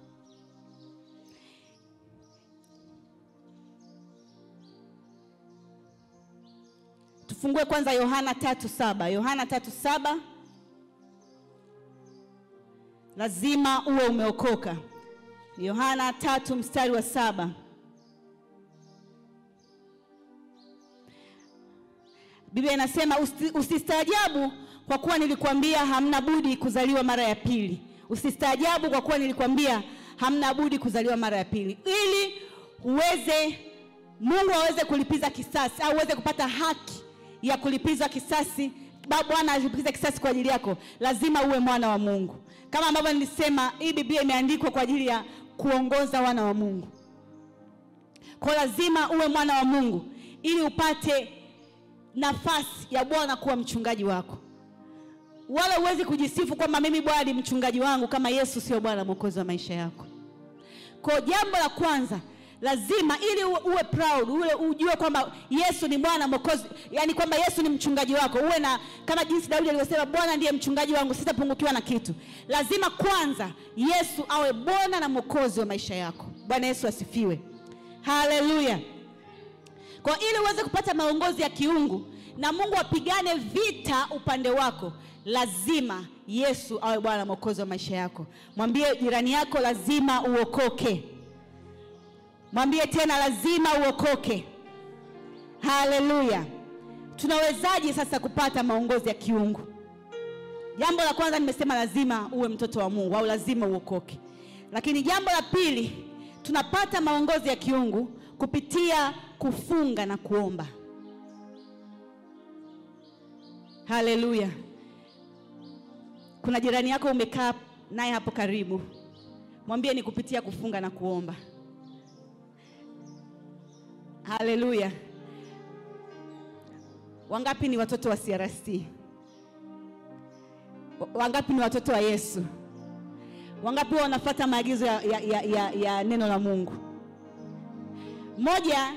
tufungue kwanza Yohana tatu saba Yohana tatu saba lazima uwe umeokoka. Yohana tatu mstari wa saba Biblia inasema usi- usistaajabu kwa kuwa nilikwambia hamna budi kuzaliwa mara ya pili. Usistaajabu kwa kuwa nilikwambia hamna budi kuzaliwa mara ya pili, ili uweze Mungu aweze kulipiza kisasi au uweze kupata haki ya kulipiza kisasi. Ba- Bwana alipiza kisasi kwa ajili yako, lazima uwe mwana wa Mungu. Kama ambavyo nilisema, hii Biblia imeandikwa kwa ajili ya kuongoza wana wa Mungu. Kwa lazima uwe mwana wa Mungu ili upate nafasi ya Bwana kuwa mchungaji wako. Wala huwezi kujisifu kwamba mimi Bwana ni mchungaji wangu kama Yesu sio Bwana mwokozi wa maisha yako. Kwa jambo la kwanza lazima ili uwe, uwe proud uwe ujue kwamba Yesu ni Bwana mwokozi, yani kwamba Yesu ni mchungaji wako, uwe na kama jinsi Daudi alivyosema, Bwana ndiye mchungaji wangu, sitapungukiwa na kitu. Lazima kwanza Yesu awe Bwana na mwokozi wa maisha yako. Bwana Yesu asifiwe, haleluya. Kwa ili uweze kupata maongozi ya kiungu na Mungu apigane vita upande wako, lazima Yesu awe Bwana mwokozi wa maisha yako. Mwambie jirani yako, lazima uokoke. Mwambie tena, lazima uokoke. Haleluya! Tunawezaje sasa kupata maongozi ya kiungu? Jambo la kwanza nimesema, lazima uwe mtoto wa Mungu au lazima uokoke. Lakini jambo la pili, tunapata maongozi ya kiungu kupitia kufunga na kuomba. Haleluya! Kuna jirani yako umekaa naye hapo karibu, mwambie ni kupitia kufunga na kuomba. Haleluya! Wangapi ni watoto wa CRC? Wangapi ni watoto wa Yesu? Wangapi wanafuata maagizo ya, ya, ya, ya, ya neno la Mungu? Moja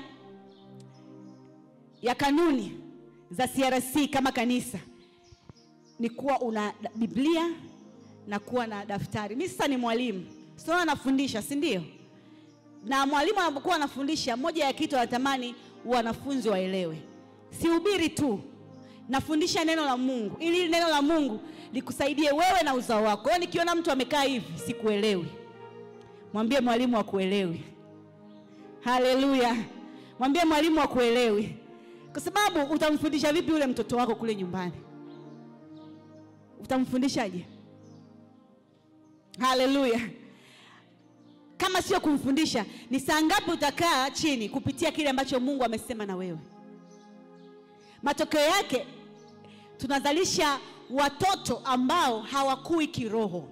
ya kanuni za CRC kama kanisa ni kuwa una Biblia na kuwa na daftari. Mimi sasa ni mwalimu, sio nafundisha, si ndio? na mwalimu anapokuwa anafundisha, moja ya kitu anatamani wanafunzi waelewe, sihubiri tu, nafundisha neno la Mungu ili hili neno la Mungu likusaidie wewe na uzao wako. Kwa hiyo nikiona mtu amekaa hivi sikuelewi, mwambie mwalimu akuelewi. Haleluya, mwambie mwalimu akuelewi, kwa sababu utamfundisha vipi yule mtoto wako kule nyumbani? Utamfundishaje? Haleluya! Kama sio kumfundisha, ni saa ngapi utakaa chini kupitia kile ambacho Mungu amesema na wewe? Matokeo yake tunazalisha watoto ambao hawakui kiroho,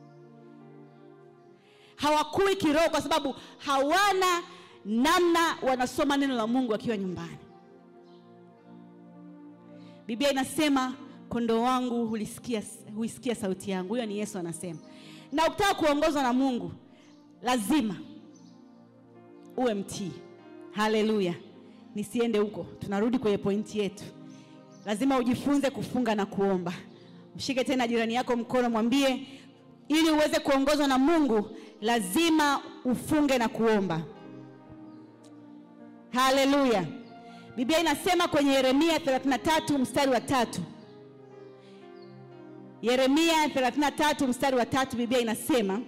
hawakui kiroho kwa sababu hawana namna wanasoma neno la Mungu akiwa nyumbani. Biblia inasema kondoo wangu hulisikia, huisikia sauti yangu. Huyo ni Yesu anasema. Na ukitaka kuongozwa na Mungu lazima uwe mtii. Haleluya! Nisiende huko, tunarudi kwenye pointi yetu. Lazima ujifunze kufunga na kuomba. Mshike tena jirani yako mkono, mwambie ili uweze kuongozwa na Mungu lazima ufunge na kuomba. Haleluya! Biblia inasema kwenye Yeremia 33 mstari wa tatu. Yeremia 33 mstari wa tatu, Biblia inasema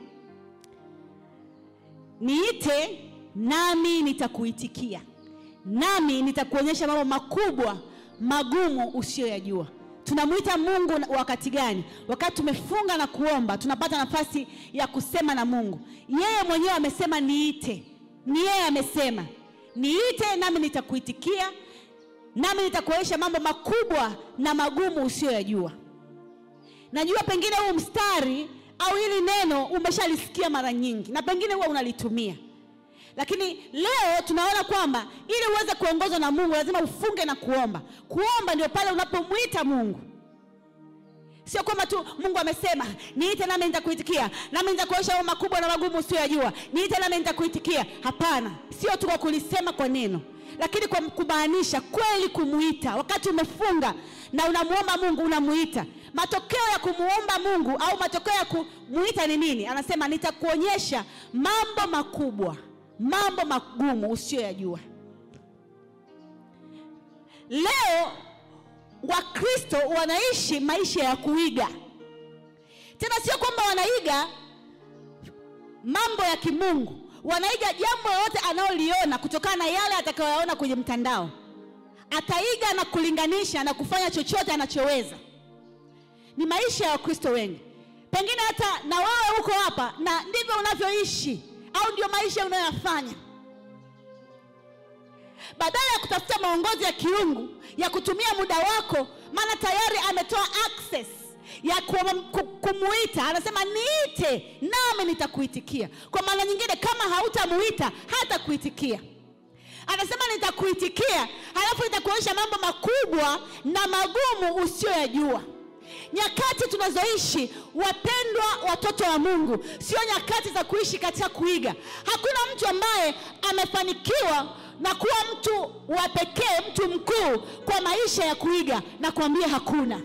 niite nami nitakuitikia, nami nitakuonyesha mambo makubwa magumu usiyoyajua. Tunamwita Mungu wakati gani? Wakati tumefunga na kuomba, tunapata nafasi ya kusema na Mungu. Yeye mwenyewe amesema niite, ni yeye amesema niite, nami nitakuitikia, nami nitakuonyesha mambo makubwa na magumu usiyoyajua. Najua pengine huu mstari au hili neno umeshalisikia mara nyingi, na pengine huwa unalitumia, lakini leo tunaona kwamba ili uweze kuongozwa na Mungu lazima ufunge na kuomba. Kuomba ndio pale unapomwita Mungu, sio kwamba tu Mungu amesema niite nami nitakuitikia, nami nitakuonyesha mambo makubwa na magumu usiyoyajua, niite nami nitakuitikia. Hapana, sio tu kwa kulisema kwa neno, lakini kwa kumaanisha kweli kumuita. Wakati umefunga na unamwomba Mungu, unamuita Matokeo ya kumuomba Mungu au matokeo ya kumuita ni nini? Anasema nitakuonyesha mambo makubwa, mambo magumu usiyoyajua. Leo Wakristo wanaishi maisha ya kuiga, tena sio kwamba wanaiga mambo ya kimungu, wanaiga jambo lolote analoliona kutokana na yale atakayoyaona kwenye mtandao. Ataiga na kulinganisha na kufanya chochote anachoweza ni maisha ya Wakristo wengi, pengine hata na wewe uko hapa na ndivyo unavyoishi au ndio maisha unayoyafanya. Badala ya kutafuta maongozi ya kiungu ya kutumia muda wako, maana tayari ametoa access ya kumuita. Anasema niite nami nitakuitikia. Kwa maana nyingine, kama hautamuita hata kuitikia. Anasema nitakuitikia, halafu nitakuonyesha mambo makubwa na magumu usiyoyajua. Nyakati tunazoishi wapendwa, watoto wa Mungu, sio nyakati za kuishi katika kuiga. Hakuna mtu ambaye amefanikiwa na kuwa mtu wa pekee, mtu mkuu kwa maisha ya kuiga, na kuambia hakuna.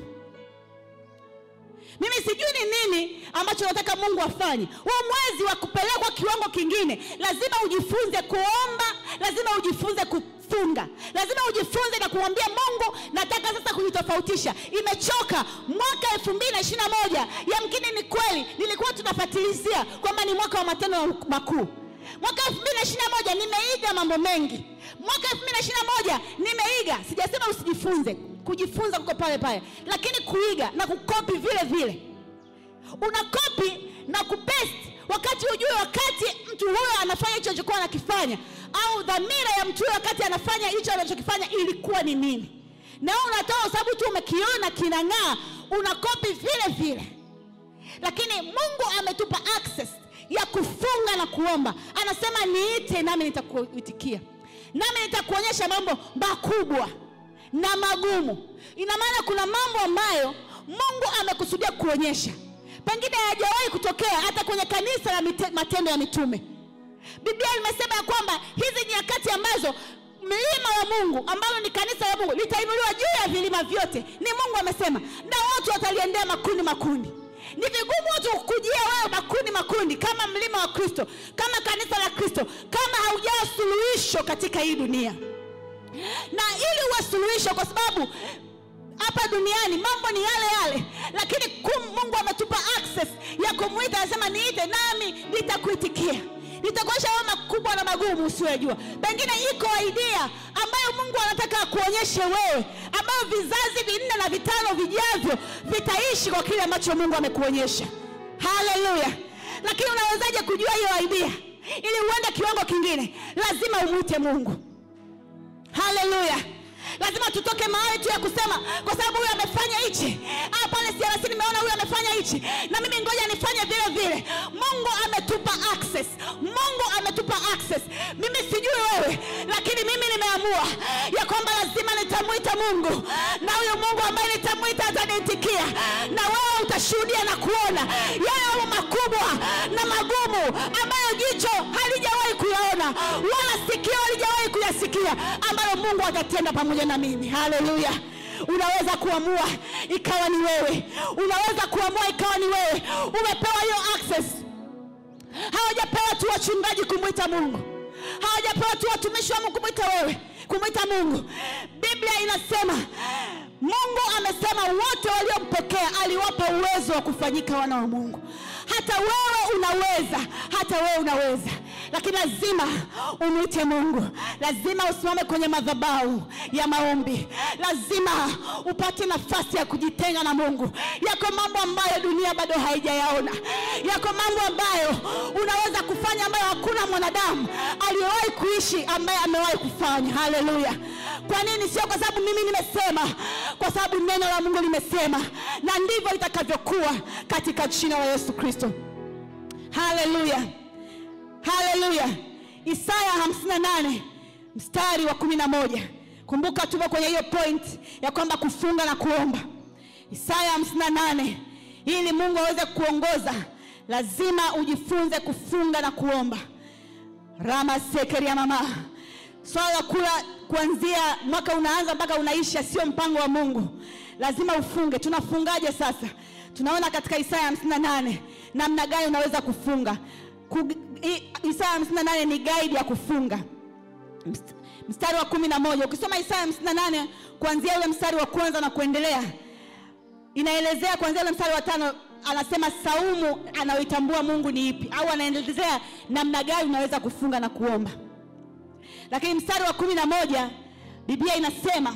Mimi sijui ni nini ambacho nataka Mungu afanye. Huu mwezi wa kupelekwa kiwango kingine, lazima ujifunze kuomba, lazima ujifunze kufunga, lazima ujifunze na kumwambia Mungu, nataka sasa kujitofautisha. Imechoka. Mwaka elfu mbili na ishirini na moja yamkini ni kweli nilikuwa tunafatilizia kwamba ni mwaka wa matendo makuu. Mwaka elfu mbili na ishirini na moja nimeiga mambo mengi. Mwaka elfu mbili na ishirini na moja nimeiga, sijasema usijifunze kujifunza kuko pale pale, lakini kuiga na kukopi vile vile. Unakopi na kupesti wakati hujui wakati mtu huyo anafanya hicho alichokuwa anakifanya, au dhamira ya mtu huyo wakati anafanya hicho anachokifanya ilikuwa ni nini, na wewe unatoa sababu tu umekiona kinang'aa, unakopi vile vile. Lakini Mungu ametupa access ya kufunga na kuomba. Anasema niite, nami nitakuitikia, nami nitakuonyesha mambo makubwa na magumu. Ina maana kuna mambo ambayo Mungu amekusudia kuonyesha, pengine hayajawahi kutokea hata kwenye kanisa la mite, matendo ya mitume. Biblia imesema ya kwamba hizi nyakati ambazo mlima wa Mungu ambalo ni kanisa la Mungu litainuliwa juu ya vilima vyote, ni Mungu amesema, na watu wataliendea makundi makundi. Ni vigumu watu kukujia wewe makundi makundi, kama mlima wa Kristo, kama kanisa la Kristo, kama katika hii dunia na ili uwe suluhisho kwa sababu hapa duniani mambo ni yale yale lakini kum, mungu ametupa access ya kumwita anasema niite nami nitakuitikia nitakuonyesha mambo makubwa na magumu usiyojua pengine iko idea ambayo mungu anataka akuonyeshe wewe ambayo vizazi vinne na vitano vijavyo vitaishi kwa kile ambacho mungu amekuonyesha haleluya lakini unawezaje kujua hiyo idea ili uende kiwango kingine lazima umwite mungu haleluya lazima tutoke mahali tu ya kusema kwa sababu huyu amefanya hichi ah, pale siarasi nimeona huyu amefanya hichi na mimi ngoja nifanye vile vile mungu ametupa access mungu ametupa access mimi sijui wewe lakini mimi nimeamua ya kwamba lazima nitamwita mungu na huyu mungu ambaye nitamwita ataniitikia na wewe utashuhudia na kuona yale mambo makubwa na magumu ambayo jicho halijawahi kuyaona wala sikio halijawahi kuyasikia ambayo mungu atatenda pamoja na mimi haleluya unaweza kuamua ikawa ni wewe unaweza kuamua ikawa ni wewe umepewa hiyo access hawajapewa tu wachungaji kumwita mungu hawajapewa tu watumishi wa mungu kumwita wewe kumwita mungu biblia inasema mungu amesema wote waliompokea aliwapa uwezo wa kufanyika wana wa mungu hata wewe unaweza hata wewe unaweza lakini lazima umwite mungu lazima usimame kwenye madhabahu ya maombi lazima upate nafasi ya kujitenga na mungu yako mambo ambayo dunia bado haijayaona yako mambo ambayo unaweza kufanya ambayo hakuna mwanadamu aliyewahi kuishi ambaye amewahi kufanya haleluya kwa nini sio kwa sababu mimi nimesema kwa sababu neno la mungu limesema na ndivyo itakavyokuwa katika jina la yesu kristo haleluya haleluya isaya 58 mstari wa 11 kumbuka tupo kwenye hiyo point ya kwamba kufunga na kuomba isaya 58 ili mungu aweze kuongoza lazima ujifunze kufunga na kuomba rama sekeria mama swala la kula kuanzia mwaka unaanza mpaka unaisha sio mpango wa mungu lazima ufunge tunafungaje sasa tunaona katika isaya 58 namna gani unaweza kufunga Ku, i, isaya 58 ni guide ya kufunga Mst- mstari wa kumi na moja ukisoma isaya 58 kuanzia ule mstari wa kwanza na kuendelea inaelezea kuanzia ule mstari wa tano anasema saumu anayoitambua mungu ni ipi au anaelezea namna gani unaweza kufunga na kuomba lakini mstari wa kumi na moja biblia inasema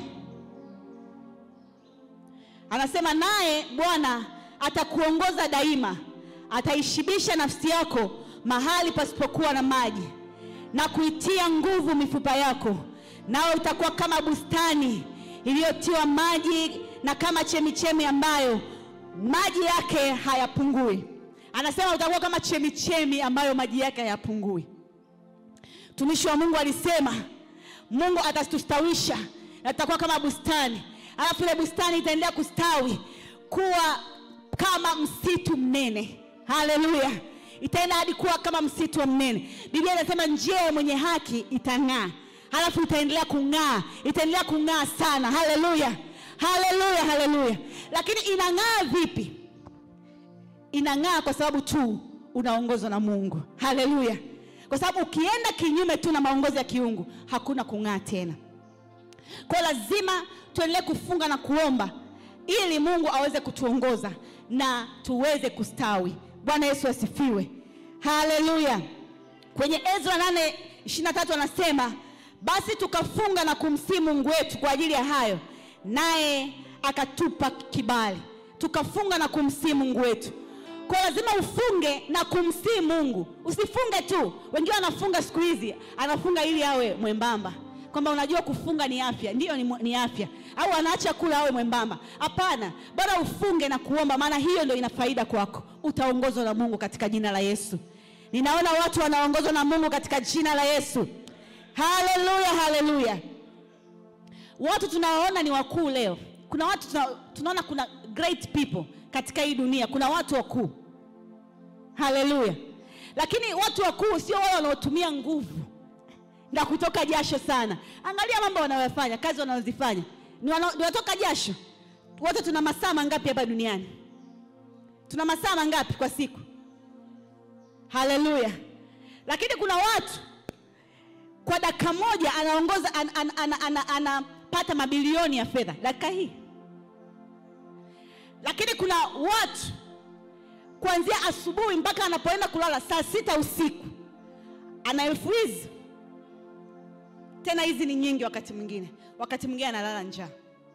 anasema naye bwana atakuongoza daima ataishibisha nafsi yako mahali pasipokuwa na maji na kuitia nguvu mifupa yako nawe utakuwa kama bustani iliyotiwa maji na kama chemichemi ambayo maji yake hayapungui anasema utakuwa kama chemichemi ambayo maji yake hayapungui mtumishi wa mungu alisema mungu atatustawisha na tutakuwa kama bustani alafu ile bustani itaendelea kustawi kuwa kama msitu mnene haleluya itaenda hadi kuwa kama msitu wa mnene biblia inasema njia ya mwenye haki itang'aa halafu itaendelea kung'aa itaendelea kung'aa sana haleluya haleluya haleluya lakini inang'aa vipi inang'aa kwa sababu tu unaongozwa na mungu haleluya kwa sababu ukienda kinyume tu na maongozi ya kiungu hakuna kung'aa tena kwa lazima tuendelee kufunga na kuomba ili mungu aweze kutuongoza na tuweze kustawi bwana yesu asifiwe haleluya kwenye ezra 8 23 anasema basi tukafunga na kumsii mungu wetu kwa ajili ya hayo naye akatupa kibali tukafunga na kumsii mungu wetu kwa lazima ufunge na kumsii mungu usifunge tu wengine wanafunga siku hizi anafunga ili awe mwembamba kwamba unajua kufunga ni afya ndiyo ni, ni afya au anaacha kula awe mwembamba hapana bora ufunge na kuomba maana hiyo ndio ina faida kwako utaongozwa na mungu katika jina la yesu ninaona watu wanaongozwa na mungu katika jina la yesu haleluya haleluya watu tunawaona ni wakuu leo kuna watu tuna, tunaona kuna great people katika hii dunia kuna watu wakuu haleluya lakini watu wakuu sio wale wanaotumia nguvu na kutoka jasho sana angalia mambo wanayofanya kazi wanazozifanya ni wana- ni watoka jasho wote tuna masaa mangapi hapa duniani tuna masaa mangapi kwa siku haleluya lakini kuna watu kwa dakika moja anaongoza an, an, an, an, an, anapata mabilioni ya fedha dakika hii lakini kuna watu kuanzia asubuhi mpaka anapoenda kulala saa sita usiku ana elfu hizi tena hizi ni nyingi wakati mwingine wakati mwingine analala njaa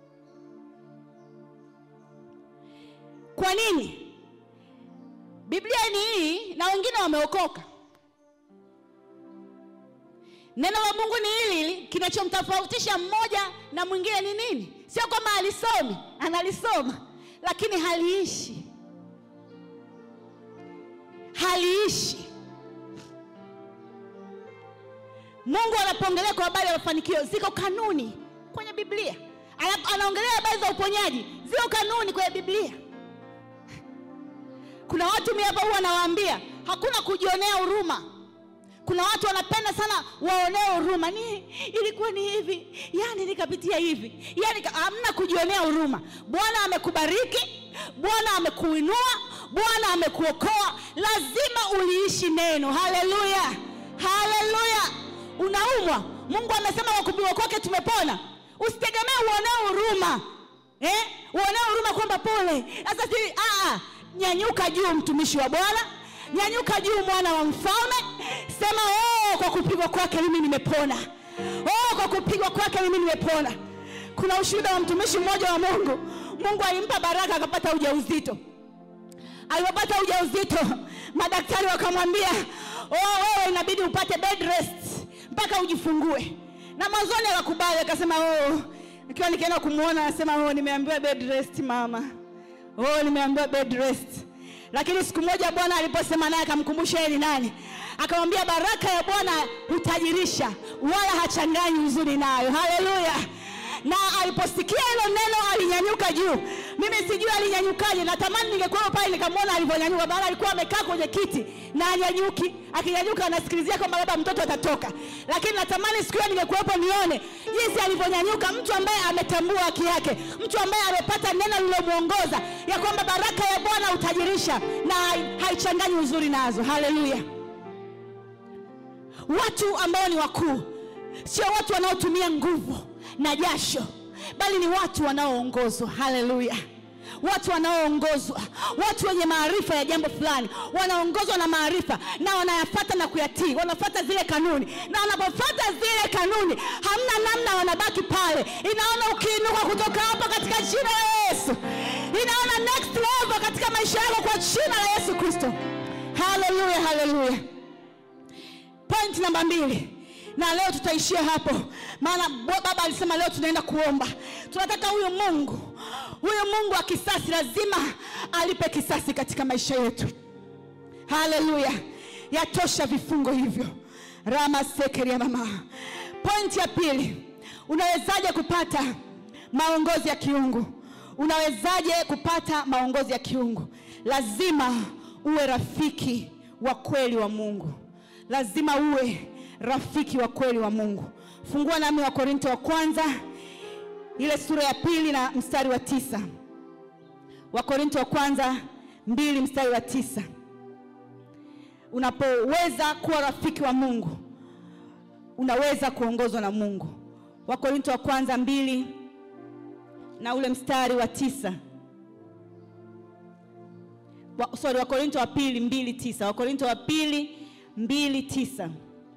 kwa nini biblia ni hii na wengine wameokoka neno la mungu ni hili hili kinachomtofautisha mmoja na mwingine ni nini sio kwamba alisomi analisoma lakini haliishi haliishi mungu anapoongelea kwa habari ya mafanikio ziko kanuni kwenye biblia Ana- anaongelea habari za uponyaji ziko kanuni kwenye biblia kuna watu mi hapa huwa nawaambia hakuna kujionea huruma kuna watu wanapenda sana waonee huruma ni ilikuwa ni hivi yani nikapitia hivi yani ka- hamna kujionea huruma bwana amekubariki bwana amekuinua bwana amekuokoa lazima uliishi neno haleluya haleluya unaumwa mungu amesema kwa kupigwa kwake tumepona usitegemee uonee huruma eh? uonee huruma kwamba pole sasa si aa, nyanyuka juu mtumishi wa bwana nyanyuka juu mwana wa mfalme sema oh, kwa kupigwa kwake mimi nimepona oh, kwa kupigwa kwake mimi nimepona kuna ushuhuda wa mtumishi mmoja wa mungu mungu alimpa baraka akapata ujauzito alipopata ujauzito madaktari wakamwambia oh, wewe inabidi upate bed rest mpaka ujifungue na mwanzoni akakubali akasema oh, ikiwa nikienda kumwona anasema oh, nimeambiwa bed rest mama oh, nimeambiwa bed rest lakini siku moja bwana aliposema naye akamkumbusha yeye ni nani akamwambia baraka ya bwana hutajirisha wala hachanganyi uzuri nayo haleluya na aliposikia hilo neno alinyanyuka juu mimi sijui alinyanyukaje natamani ningekuwa pale nikamwona alivyonyanyuka maana alikuwa amekaa kwenye kiti na anyanyuki akinyanyuka anasikilizia kwamba labda mtoto atatoka lakini natamani siku hiyo ningekuwepo nione jinsi alivyonyanyuka mtu ambaye ametambua haki yake mtu ambaye amepata neno lililomwongoza ya kwamba baraka ya bwana hutajirisha na hai- haichanganyi uzuri nazo haleluya watu ambao ni wakuu sio watu wanaotumia nguvu na jasho bali ni watu wanaoongozwa haleluya watu wanaoongozwa watu wenye maarifa ya jambo fulani wanaongozwa na maarifa na wanayafata na kuyatii wanafata zile kanuni na wanapofata zile kanuni hamna namna wanabaki pale inaona ukiinuka kutoka hapa katika jina la yesu inaona next level katika maisha yako kwa jina la yesu kristo haleluya haleluya point namba mbili na leo tutaishia hapo maana bo- baba alisema leo tunaenda kuomba tunataka huyu mungu huyu mungu wa kisasi lazima alipe kisasi katika maisha yetu haleluya yatosha vifungo hivyo rama sekeria mama pointi ya pili unawezaje kupata maongozi ya kiungu unawezaje kupata maongozi ya kiungu lazima uwe rafiki wa kweli wa mungu lazima uwe rafiki wa kweli wa mungu fungua nami wa korinto wa kwanza ile sura ya pili na mstari wa tisa wakorinto wa kwanza mbili mstari wa tisa unapoweza kuwa rafiki wa mungu unaweza kuongozwa na mungu wakorinto wa kwanza mbili na ule mstari wa tisa wa, sorry wakorinto wa pili mbili tisa wakorinto wa pili mbili tisa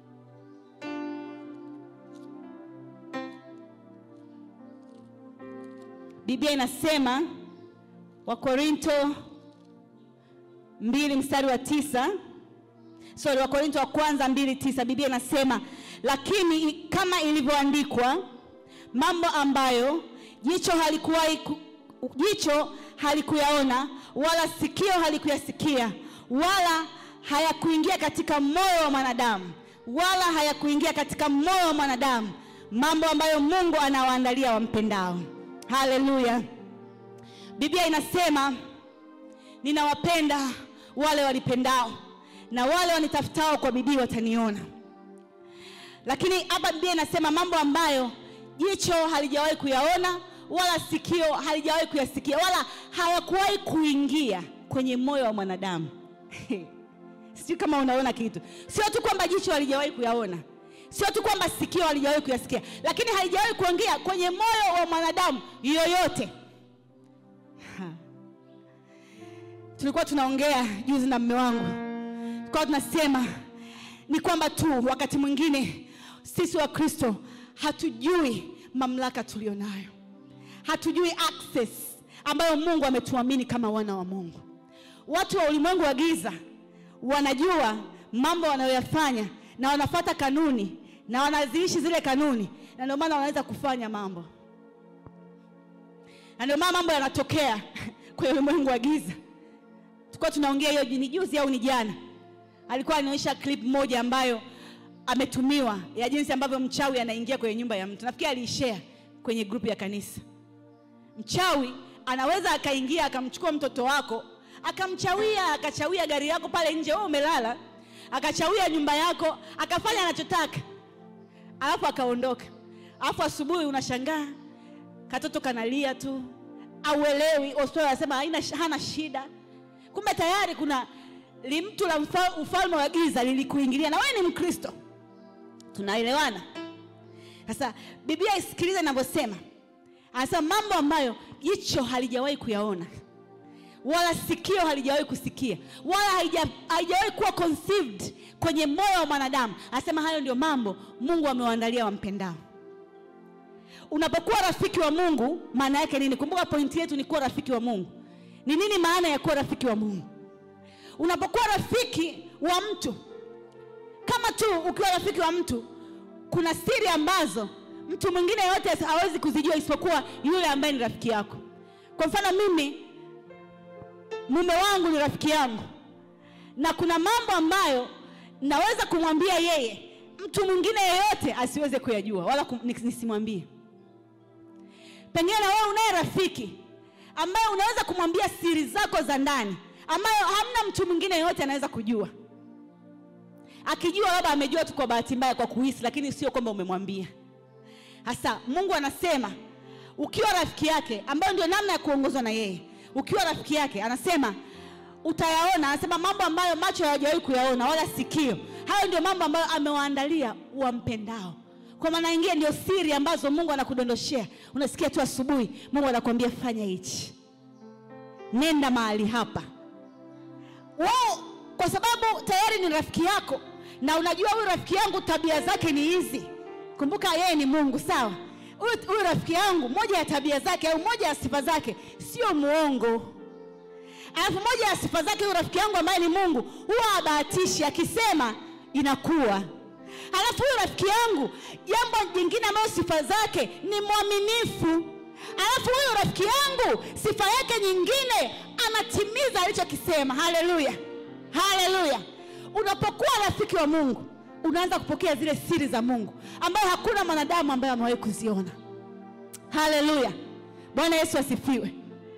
biblia inasema wakorinto mbili mstari wa tisa sorry wakorinto wa kwanza mbili tisa biblia inasema lakini kama ilivyoandikwa mambo ambayo jicho halikuwahi ku, jicho halikuyaona wala sikio halikuyasikia wala hayakuingia katika moyo wa mwanadamu wala hayakuingia katika moyo wa mwanadamu mambo ambayo mungu anawaandalia wampendao haleluya biblia inasema ninawapenda wale walipendao na wale wanitafutao kwa bidii wataniona lakini hapa biblia inasema mambo ambayo jicho halijawahi kuyaona wala sikio halijawahi kuyasikia wala hayakuwahi kuingia kwenye moyo wa mwanadamu sijui kama unaona kitu sio tu kwamba jicho halijawahi kuyaona sio tu kwamba sikio halijawahi kuyasikia lakini halijawahi kuingia kwenye moyo wa mwanadamu yoyote Ha. tulikuwa tunaongea juzi na mme wangu tulikuwa tunasema ni kwamba tu wakati mwingine sisi wa kristo hatujui mamlaka tulionayo hatujui access ambayo mungu ametuamini kama wana wa mungu watu wa ulimwengu wa giza wanajua mambo wanayoyafanya na wanafata kanuni na wanaziishi zile kanuni na ndio maana wanaweza kufanya mambo na ndio maana mambo yanatokea kwenye ulimwengu wa giza tulikuwa tunaongea hiyo ni juzi au ni jana alikuwa anaonyesha clip moja ambayo ametumiwa ya jinsi ambavyo mchawi anaingia kwenye nyumba ya mtu nafikiri aliishare kwenye grupu ya kanisa mchawi anaweza akaingia akamchukua mtoto wako akamchawia akachawia gari yako pale nje wewe umelala akachawia nyumba yako akafanya anachotaka alafu akaondoka alafu asubuhi unashangaa katoto kanalia tu auelewi hospitali anasema haina hana shida kumbe tayari kuna limtu la mfa- ufalme wa giza lilikuingilia na wewe ni mkristo tunaelewana sasa biblia isikilize inavyosema anasema mambo ambayo jicho halijawahi kuyaona wala sikio halijawahi kusikia wala haija- haijawahi kuwa conceived kwenye moyo wa mwanadamu anasema hayo ndio mambo mungu amewaandalia wampendao unapokuwa rafiki wa mungu maana yake nini kumbuka pointi yetu ni kuwa rafiki wa mungu ni nini maana ya kuwa rafiki wa mungu unapokuwa rafiki wa mtu kama tu ukiwa rafiki wa mtu kuna siri ambazo mtu mwingine yote hawezi kuzijua isipokuwa yule ambaye ni rafiki yako kwa mfano mimi mume wangu ni rafiki yangu na kuna mambo ambayo naweza kumwambia yeye mtu mwingine yeyote asiweze kuyajua wala kum, nis- nisimwambie pengine na wewe unaye rafiki ambaye unaweza kumwambia siri zako za ndani ambayo hamna mtu mwingine yeyote anaweza kujua akijua labda amejua tu kwa bahati mbaya kwa kuhisi lakini sio kwamba umemwambia hasa mungu anasema ukiwa rafiki yake ambayo ndio namna ya kuongozwa na yeye ukiwa rafiki yake anasema utayaona anasema mambo ambayo macho hayajawahi kuyaona wala sikio hayo ndio mambo ambayo amewaandalia wampendao kwa maana ingine ndio siri ambazo mungu anakudondoshea unasikia tu asubuhi mungu anakuambia fanya hichi nenda mahali hapa wao kwa sababu tayari ni rafiki yako na unajua huyu rafiki yangu tabia zake ni hizi kumbuka yeye ni mungu sawa huyu huyu rafiki yangu moja ya tabia zake au moja ya sifa zake sio muongo alafu moja ya sifa zake huyu rafiki yangu ambaye ni mungu huwa abahatishi akisema inakuwa alafu huyu rafiki yangu jambo jingine ambayo sifa zake ni mwaminifu alafu huyu rafiki yangu sifa yake nyingine anatimiza alichokisema haleluya haleluya unapokuwa rafiki wa mungu unaanza kupokea zile siri za mungu ambayo hakuna mwanadamu ambaye amewahi kuziona haleluya bwana yesu asifiwe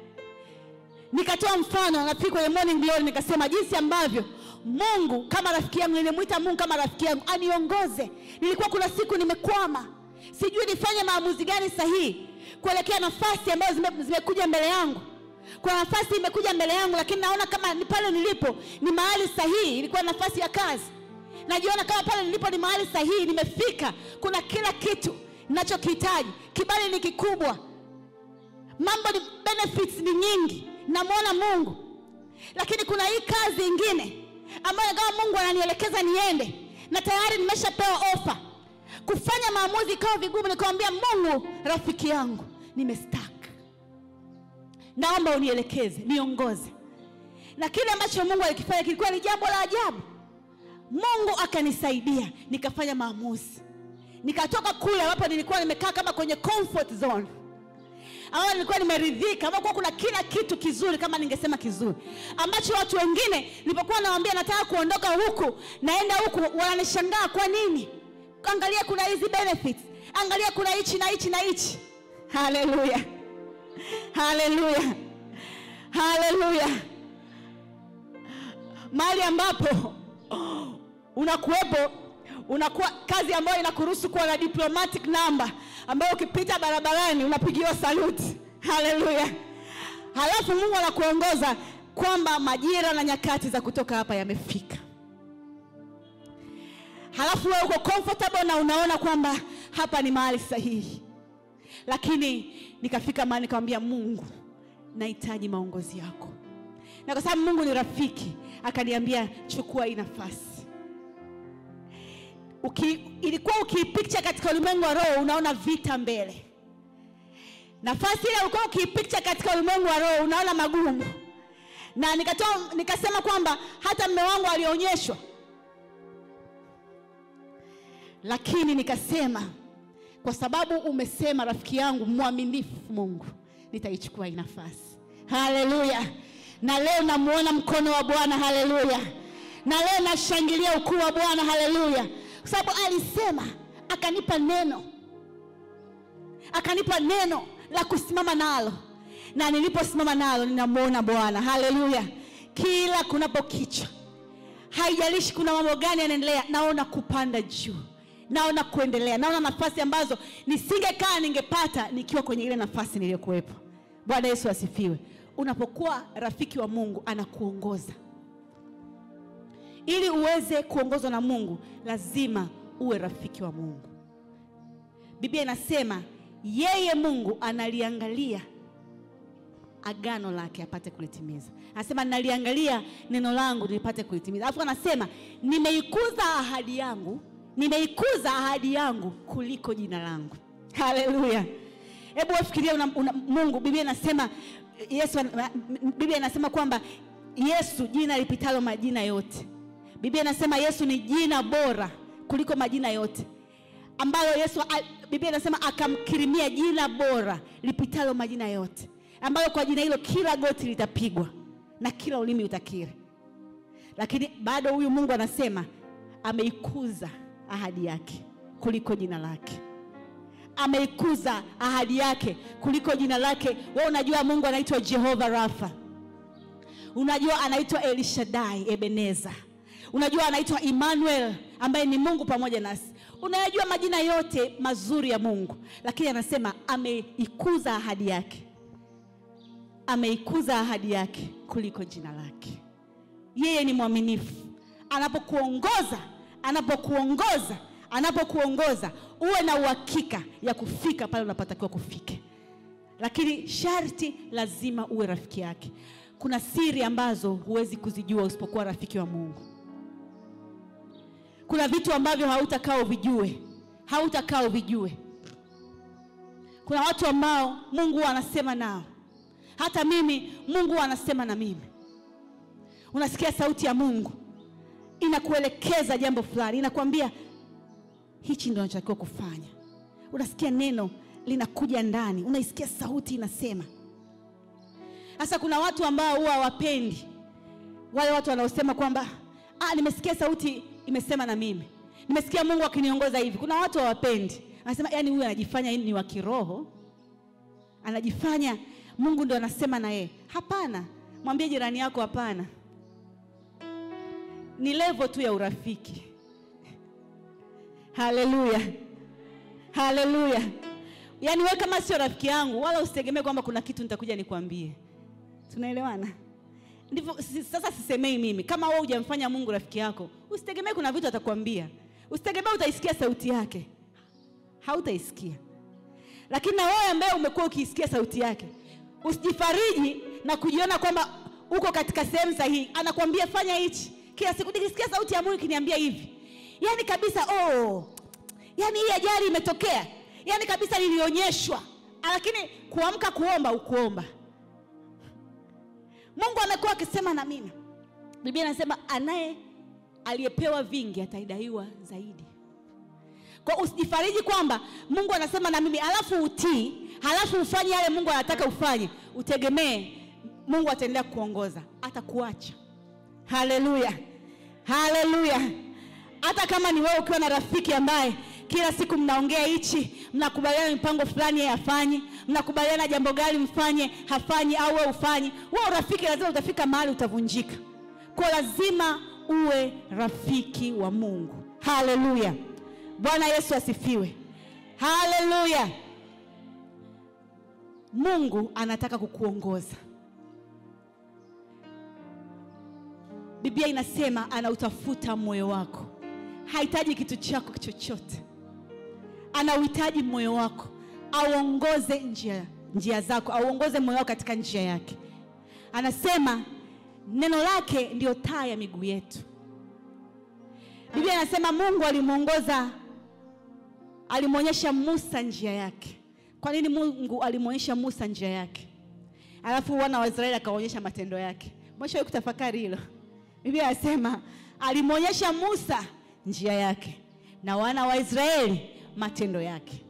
nikatoa mfano nafikiri kwenye morning glory nikasema jinsi ambavyo mungu kama rafiki yangu nilimwita mungu kama rafiki yangu aniongoze nilikuwa kuna siku nimekwama sijui nifanye maamuzi gani sahihi kuelekea nafasi ambazo zime- zimekuja mbele yangu kuna nafasi imekuja mbele yangu lakini naona kama ni pale nilipo ni mahali sahihi ilikuwa nafasi ya kazi najiona kama pale nilipo ni mahali sahihi nimefika kuna kila kitu ninachokihitaji kibali ni kikubwa mambo ni benefits ni nyingi namwona mungu lakini kuna hii kazi ingine ambayo kama mungu ananielekeza niende na tayari nimeshapewa ofa kufanya maamuzi ikawa vigumu nikamwambia mungu rafiki yangu nimestak naomba unielekeze niongoze na kile ambacho mungu alikifanya kilikuwa ni jambo la ajabu mungu akanisaidia nikafanya maamuzi nikatoka kule ambapo nilikuwa nimekaa kama kwenye comfort zone ambayo nilikuwa nimeridhika ambapo kuwa kuna kila kitu kizuri kama ningesema kizuri ambacho watu wengine nilipokuwa nawambia nataka kuondoka huku naenda huku wananishangaa kwa nini angalia kuna hizi benefits angalia kuna hichi na hichi na hichi haleluya haleluya haleluya mahali ambapo unakuwepo unakuwa kazi ambayo inakuruhusu kuwa na diplomatic number ambayo ukipita barabarani unapigiwa saluti haleluya halafu mungu anakuongoza kwamba majira na nyakati za kutoka hapa yamefika halafu wewe uko comfortable na unaona kwamba hapa ni mahali sahihi lakini nikafika mahali nikamwambia mungu nahitaji maongozi yako na kwa sababu mungu ni rafiki akaniambia chukua hii nafasi Uki, ilikuwa ukiipicture katika ulimwengu wa roho unaona vita mbele nafasi ile ulikuwa ukiipicture katika ulimwengu wa roho unaona magumu na nikatoa nikasema kwamba hata mme wangu alionyeshwa lakini nikasema kwa sababu umesema rafiki yangu mwaminifu mungu nitaichukua hii nafasi haleluya na leo namuona mkono wa bwana haleluya na leo nashangilia ukuu wa bwana haleluya kwa sababu alisema akanipa neno akanipa neno la kusimama nalo na niliposimama nalo ninamwona bwana haleluya kila kunapokicha haijalishi kuna mambo gani yanaendelea naona kupanda juu naona kuendelea naona nafasi ambazo nisingekaa ningepata nikiwa kwenye ile nafasi niliyokuwepo bwana yesu asifiwe unapokuwa rafiki wa mungu anakuongoza ili uweze kuongozwa na mungu lazima uwe rafiki wa mungu biblia inasema yeye mungu analiangalia agano lake apate kulitimiza anasema naliangalia neno langu nilipate kulitimiza alafu anasema nimeikuza ahadi yangu nimeikuza ahadi yangu kuliko jina langu haleluya hebu wafikiria una, una, mungu biblia inasema yesu ana- biblia inasema kwamba yesu jina lipitalo majina yote biblia inasema yesu ni jina bora kuliko majina yote ambalo yesu a- biblia inasema akamkirimia jina bora lipitalo majina yote ambayo kwa jina hilo kila goti litapigwa na kila ulimi utakiri lakini bado huyu mungu anasema ameikuza ahadi yake kuliko jina lake ameikuza ahadi yake kuliko jina lake we unajua mungu anaitwa jehova rafa unajua anaitwa elishadai ebeneza unajua anaitwa emmanuel ambaye ni mungu pamoja nasi unayajua majina yote mazuri ya mungu lakini anasema ameikuza ahadi yake ameikuza ahadi yake kuliko jina lake yeye ni mwaminifu anapokuongoza anapokuongoza anapokuongoza uwe na uhakika ya kufika pale unapotakiwa kufike lakini sharti lazima uwe rafiki yake kuna siri ambazo huwezi kuzijua usipokuwa rafiki wa mungu kuna vitu ambavyo hautakaa uvijue hautakaa uvijue kuna watu ambao mungu huwa anasema nao hata mimi mungu huwa anasema na mimi unasikia sauti ya mungu inakuelekeza jambo fulani inakwambia hichi ndo unachotakiwa kufanya unasikia neno linakuja ndani unaisikia sauti inasema sasa kuna watu ambao huwa hawapendi wale watu wanaosema kwamba ah, nimesikia sauti imesema na mimi nimesikia mungu akiniongoza hivi kuna watu hawapendi anasema yani huyu anajifanya ni wa kiroho anajifanya mungu ndo anasema na yeye hapana mwambie jirani yako hapana ni levo tu ya urafiki haleluya haleluya yaani we kama sio rafiki yangu wala usitegemee kwamba kuna kitu nitakuja nikwambie tunaelewana ndivyo si- sasa sisemei mimi kama wewe hujamfanya mungu rafiki yako usitegemee kuna vitu atakwambia usitegemee utaisikia sauti yake hautaisikia lakini na wewe ambaye umekuwa ukiisikia sauti yake usijifariji na kujiona kwamba uko katika sehemu sahihi anakwambia fanya hichi kila siku nikisikia sauti ya mungu ikiniambia hivi yaani kabisa oh, yaani hii ajali imetokea yaani kabisa nilionyeshwa lakini kuamka kuomba ukuomba mungu amekuwa akisema na mimi biblia inasema anaye aliyepewa vingi ataidaiwa zaidi kwa usijifariji kwamba mungu anasema na mimi alafu utii halafu ufanye yale mungu anataka ufanye utegemee mungu ataendelea kuongoza atakuacha haleluya haleluya hata kama ni wewe ukiwa na rafiki ambaye kila siku mnaongea hichi mnakubaliana mipango fulani yeye hafanyi mnakubaliana jambo gani mfanye hafanyi au wewe ufanyi wewe urafiki lazima utafika mahali utavunjika kwa lazima uwe rafiki wa mungu haleluya bwana yesu asifiwe haleluya mungu anataka kukuongoza biblia inasema anautafuta moyo wako hahitaji kitu chako chochote, ana uhitaji moyo wako, auongoze njia, njia zako, auongoze moyo wako katika njia yake. Anasema neno lake ndio taa ya miguu yetu. Biblia inasema Mungu alimwongoza, alimwonyesha Musa njia yake. Kwa nini Mungu alimwonyesha Musa njia yake, alafu wana wa Israeli akaonyesha matendo yake? Mwisho kutafakari hilo. Biblia inasema alimwonyesha Musa njia yake na wana wa Israeli matendo yake.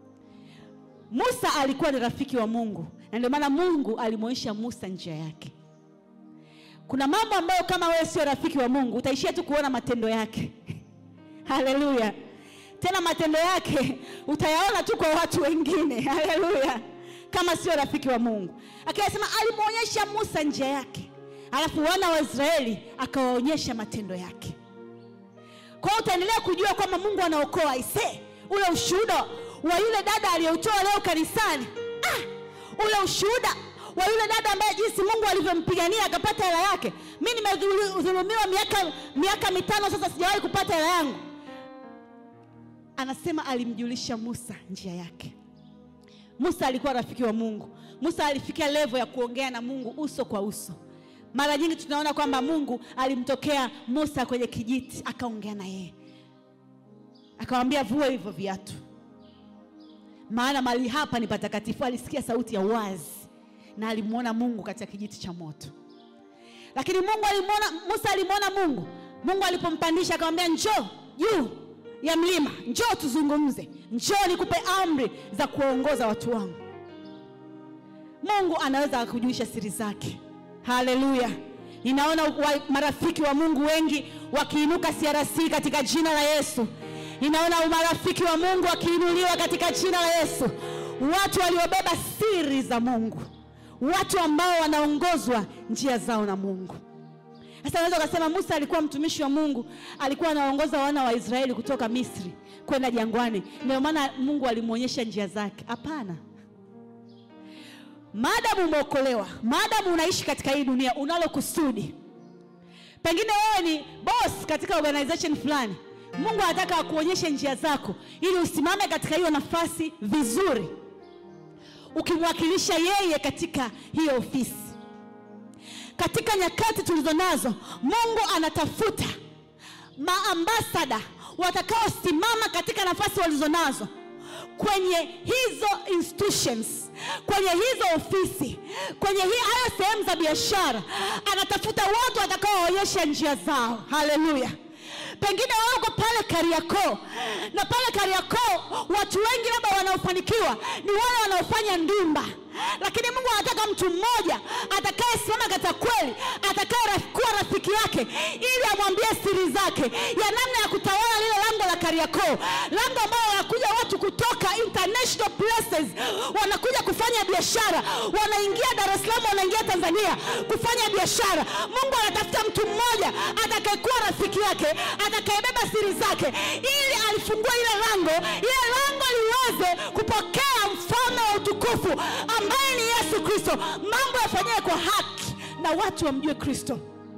Musa alikuwa ni rafiki wa Mungu na ndio maana Mungu alimwonyesha Musa njia yake. Kuna mambo ambayo kama wewe sio rafiki wa Mungu utaishia tu kuona matendo yake. Haleluya! Tena matendo yake utayaona tu kwa watu wengine. Haleluya! Kama sio rafiki wa Mungu. Akasema alimwonyesha Musa njia yake, alafu wana wa Israeli akawaonyesha matendo yake. Kwa hiyo utaendelea kujua kwamba Mungu anaokoa. Ise, ule ushuhuda wa yule dada aliyeutoa leo kanisani, ah, ule ushuhuda wa yule dada ambaye jinsi Mungu alivyompigania akapata hela yake. Mimi nimedhulumiwa miaka miaka mitano sasa, sijawahi kupata hela yangu. Anasema alimjulisha Musa njia yake. Musa alikuwa rafiki wa Mungu. Musa alifikia level ya kuongea na Mungu uso kwa uso. Mara nyingi tunaona kwamba Mungu alimtokea Musa kwenye kijiti akaongea na yeye, akamwambia vua hivyo viatu, maana mahali hapa ni patakatifu. Alisikia sauti ya wazi na alimwona Mungu katika kijiti cha moto. Lakini Mungu alimwona, Musa alimwona Mungu. Mungu alipompandisha akamwambia, njoo juu ya mlima, njoo tuzungumze, njoo nikupe amri za kuwaongoza watu wangu. Mungu anaweza akakujulisha siri zake. Haleluya! Ninaona wa, marafiki wa Mungu wengi wakiinuka CRC katika jina la Yesu. Ninaona marafiki wa Mungu wakiinuliwa katika jina la Yesu, watu waliobeba siri za Mungu, watu ambao wanaongozwa njia zao na Mungu. Sasa unaweza ukasema Musa alikuwa mtumishi wa Mungu, alikuwa anaongoza wana wa Israeli kutoka Misri kwenda jangwani, ndio maana Mungu alimwonyesha njia zake. Hapana. Maadamu umeokolewa, maadamu unaishi katika hii dunia, unalo kusudi. Pengine wewe ni boss katika organization fulani, Mungu anataka akuonyeshe njia zako ili usimame katika hiyo nafasi vizuri, ukimwakilisha yeye katika hiyo ofisi. Katika nyakati tulizo nazo, Mungu anatafuta maambasada watakaosimama katika nafasi walizonazo kwenye hizo institutions, kwenye hizo ofisi, kwenye hii hayo sehemu za biashara. Anatafuta watu watakaoonyesha njia zao. Haleluya! Pengine wewe uko pale Kariakoo, na pale Kariakoo watu wengi labda wanaofanikiwa ni wale wanaofanya ndumba, lakini Mungu anataka mtu mmoja atakayesimama katika kweli, atakaye kuwa rafiki yake, ili amwambie siri zake ya namna ya kutawala lile lango la Kariakoo, lango ambalo wanakuja watu kutoka international places, wanakuja kufanya biashara, wanaingia Dar es Salaam, wanaingia Tanzania kufanya biashara. Mungu anatafuta mtu mmoja atakayekuwa rafiki yake, atakayebeba siri zake, ili alifungue ile lango, ile lango liweze kupokea mfalme wa utukufu ambaye ni Yesu Kristo, mambo yafanyiwe kwa haki na watu wamjue Kristo.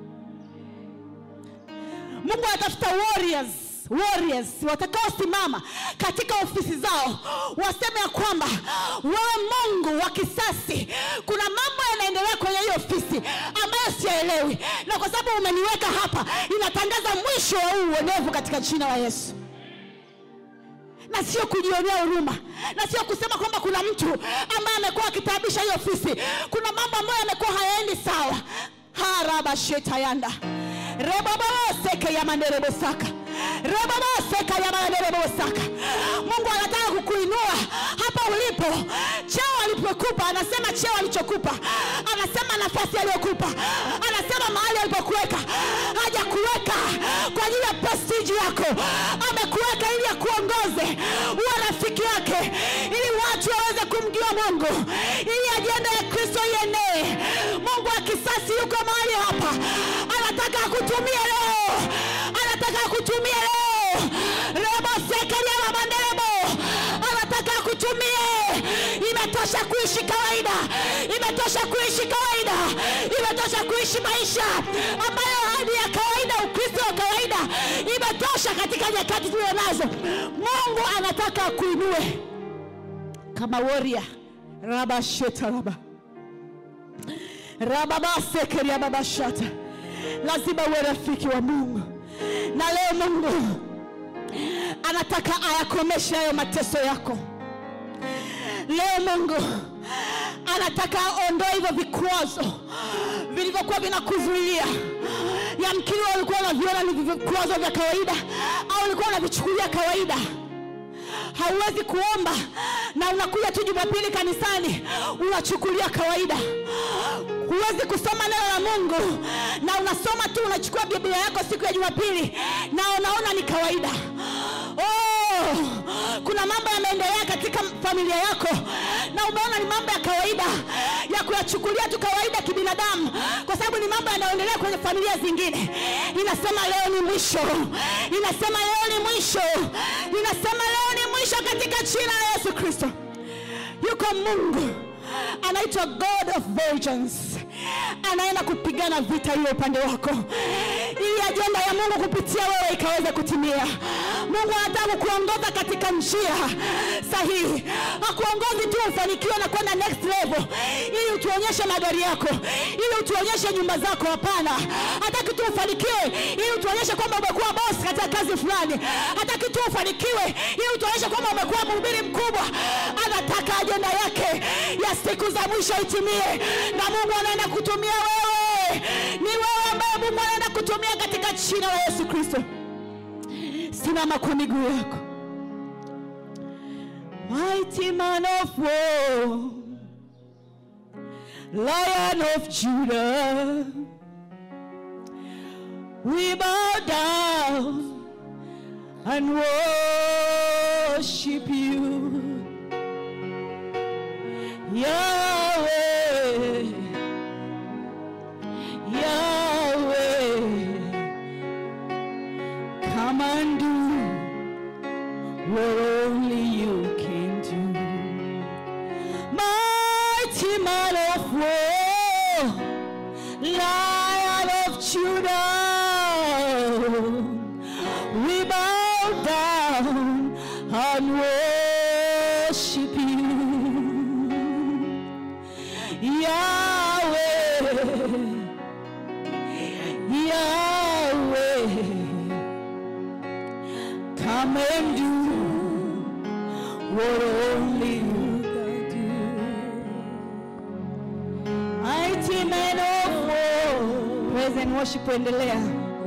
Mungu anatafuta warriors warriors watakaosimama katika ofisi zao waseme ya kwamba wewe Mungu wa kisasi, kuna mambo yanaendelea kwenye hiyo ofisi ambayo siyaelewi, na kwa sababu umeniweka hapa, inatangaza mwisho wa huu uonevu katika jina la Yesu na sio kujionea huruma, na sio kusema kwamba kuna mtu ambaye amekuwa akitaabisha hiyo ofisi. Kuna mambo ambayo yamekuwa hayaendi sawa. harabashetayanda reboboseke yamanderebosaka reboboseka yamanderebosaka. Mungu anataka kukuinua hapa ulipo, cheo alipokupa, anasema cheo alichokupa, anasema nafasi aliyokupa, anasema mahali alipokuweka, hajakuweka kwa ajili ya prestige yako, amekuweka ili akuongoze, uwe rafiki yake, ili watu waweze kumjua Mungu, ili ajenda ya Kristo ienee. Mungu wa kisasi yuko mahali hapa, anataka akutumie leo, anataka akutumie leo rebo sekeria manderebo, anataka akutumie. Imetosha kuishi kawaida, imetosha kuishi kawaida, imetosha kuishi maisha ambayo hadi ya kawaida, Ukristo wa kawaida, imetosha katika nyakati tulio nazo mungu anataka akuinue kama warrior rabashetaraba rababasekeriababashata lazima uwe rafiki wa mungu na leo mungu anataka ayakomeshe hayo mateso yako leo mungu anataka aondoe hivyo vikwazo vilivyokuwa vinakuzuilia yamkini ulikuwa unaviona ni vikwazo vya kawaida au ulikuwa unavichukulia kawaida hauwezi kuomba na unakuja tu jumapili kanisani unachukulia kawaida huwezi kusoma neno la mungu na unasoma tu unachukua biblia yako siku ya jumapili na unaona ni kawaida oh, kuna mambo yameendelea katika familia yako na umeona ni mambo ya kawaida ya kuyachukulia tu kawaida kibinadamu kwa sababu ni mambo yanayoendelea kwenye familia zingine inasema leo ni mwisho inasema leo ni mwisho inasema leo ni mwisho katika jina la yesu kristo yuko mungu anaitwa god of virgins anaenda kupigana vita hiyo upande wako ili ajenda ya mungu kupitia wewe ikaweze kutimia mungu anataka kuongoza katika njia sahihi akuongozi tu ufanikiwe na kwenda next level ili utuonyeshe magari yako ili utuonyeshe nyumba zako hapana hataki tu ufanikiwe ili utuonyeshe kwamba umekuwa boss katika kazi fulani hataki tu ufanikiwe ili utuonyeshe kwamba umekuwa mhubiri mkubwa anataka ajenda yake ya siku za mwisho itimie na mungu anaenda kutumia wewe ni wewe ambaye mungu anaenda kutumia katika jina la yesu kristo simama kwa miguu yako mighty man of war lion of judah we bow down and worship you Yahweh, Yahweh, come and do what only you can do. Mighty man of war, Lion of Judah, we bow down and worship you. Yahweh, Yahweh, come and do what only you can do. Mighty man of war, praise and worship endelea.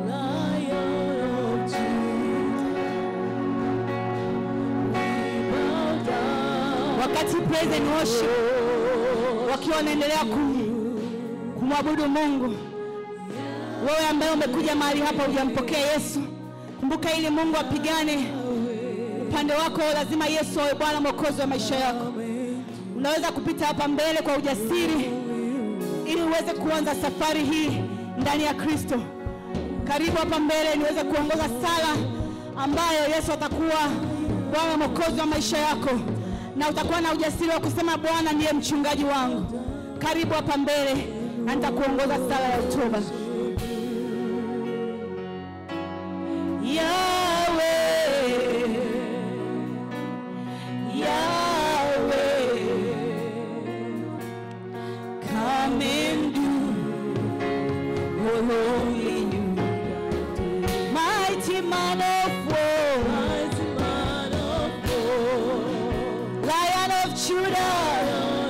Wakati praise and worship wakiwa wanaendelea kum- kumwabudu Mungu. Wewe ambaye umekuja mahali hapa hujampokea Yesu, kumbuka ili Mungu apigane upande wako, lazima Yesu awe Bwana Mwokozi wa maisha yako. Unaweza kupita hapa mbele kwa ujasiri ili uweze kuanza safari hii ndani ya Kristo. Karibu hapa mbele niweze kuongoza sala ambayo Yesu atakuwa Bwana Mwokozi wa maisha yako na utakuwa na ujasiri wa kusema Bwana ndiye mchungaji wangu. Karibu hapa mbele na nitakuongoza sala ya utoba. Yahweh, Yahweh, come and do what only you can do. Mighty man of war, Lion of Judah,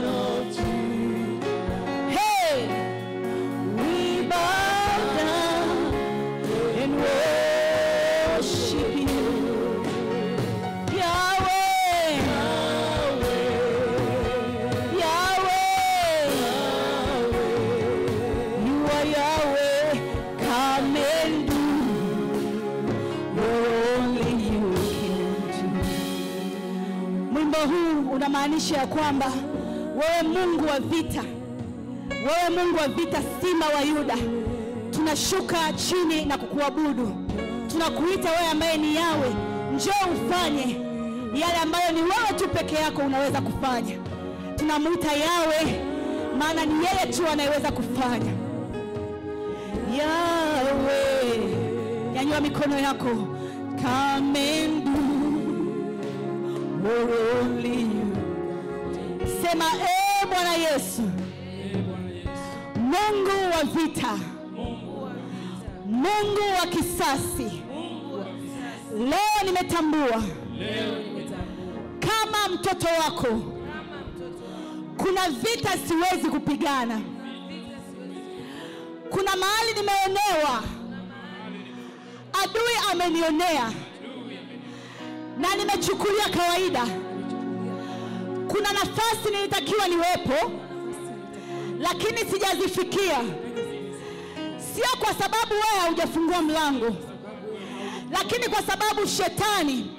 Hey, we bow down and worship you, Yahweh, Yahweh, you are Yahweh. Come and do what only you can do. Mwimbo huu unamaanisha ya kwamba wewe Mungu wa vita, wewe Mungu wa vita, simba wa Yuda, tunashuka chini na kukuabudu. Tunakuita wewe ambaye ni Yawe, njoo ufanye yale ambayo ni wewe tu peke yako unaweza kufanya. Tunamwita Yawe, maana ni yeye tu anayeweza kufanya. Yawe, nyanyua mikono yako, come and do what only you. Sema e Bwana Yesu, Mungu wa vita, Mungu wa kisasi, leo nimetambua kama mtoto wako kuna vita siwezi kupigana, kuna mahali nimeonewa, adui amenionea na nimechukulia kawaida. Kuna nafasi nilitakiwa niwepo, lakini sijazifikia, sio kwa sababu wewe haujafungua mlango, lakini kwa sababu shetani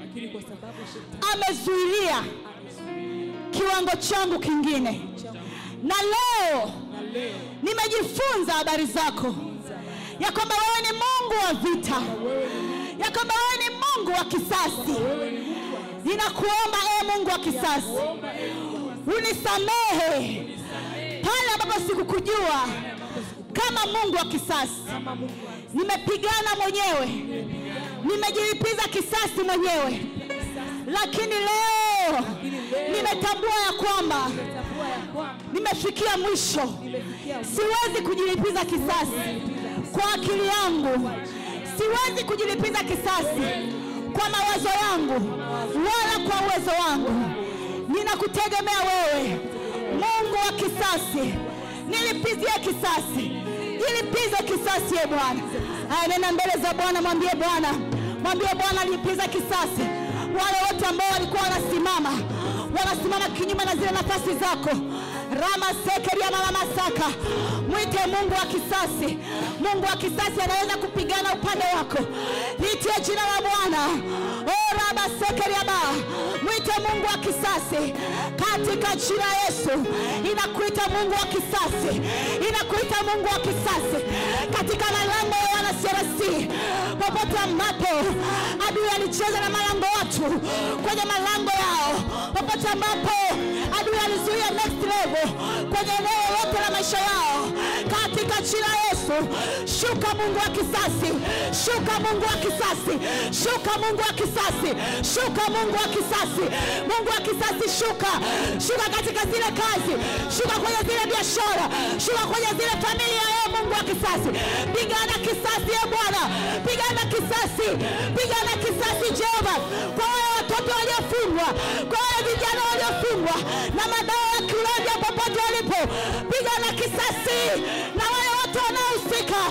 amezuilia kiwango changu kingine, na leo nimejifunza habari zako ya kwamba wewe ni Mungu wa vita, ya kwamba wewe ni Mungu wa kisasi. Ninakuomba ewe Mungu wa kisasi, unisamehe pale ambapo sikukujua kama Mungu wa kisasi. Nimepigana mwenyewe, nimejilipiza kisasi mwenyewe, lakini leo nimetambua ya kwamba nimefikia mwisho. Siwezi kujilipiza kisasi kwa akili yangu, siwezi kujilipiza kisasi kwa mawazo yangu wala kwa uwezo wangu. Ninakutegemea wewe, Mungu wa kisasi. Nilipizie kisasi, nilipize kisasi, e Bwana. Haya, nenda mbele za Bwana, mwambie Bwana, mwambie Bwana, nilipiza kisasi wale wote ambao walikuwa wanasimama wanasimama kinyume na zile nafasi zako rama sekeria mama masaka mwite mungu wa kisasi mungu wa kisasi anaweza kupigana upande wako litie jina la bwana o raba sekeria ba mwite mungu wa kisasi katika jina la yesu inakuita mungu wa kisasi inakuita mungu wa kisasi katika malango ya wana CRC popote ambapo adui alicheza na malango watu kwenye malango yao popote ambapo adui alizuia next level kwenye eneo lote la maisha yao katika jina la Yesu shuka Mungu wa kisasi shuka Mungu wa kisasi shuka Mungu wa kisasi shuka Mungu wa kisasi Mungu wa kisasi shuka shuka katika zile kazi shuka kwenye zile biashara shuka kwenye zile familia ya Mungu wa kisasi pigana kisasi ya Bwana pigana kisasi pigana kisasi Jehova kwa wale watoto waliofungwa kwa wale vijana waliofungwa na madawa ya kulevya popote walipo pigana kisasi na wale watu wanaohusika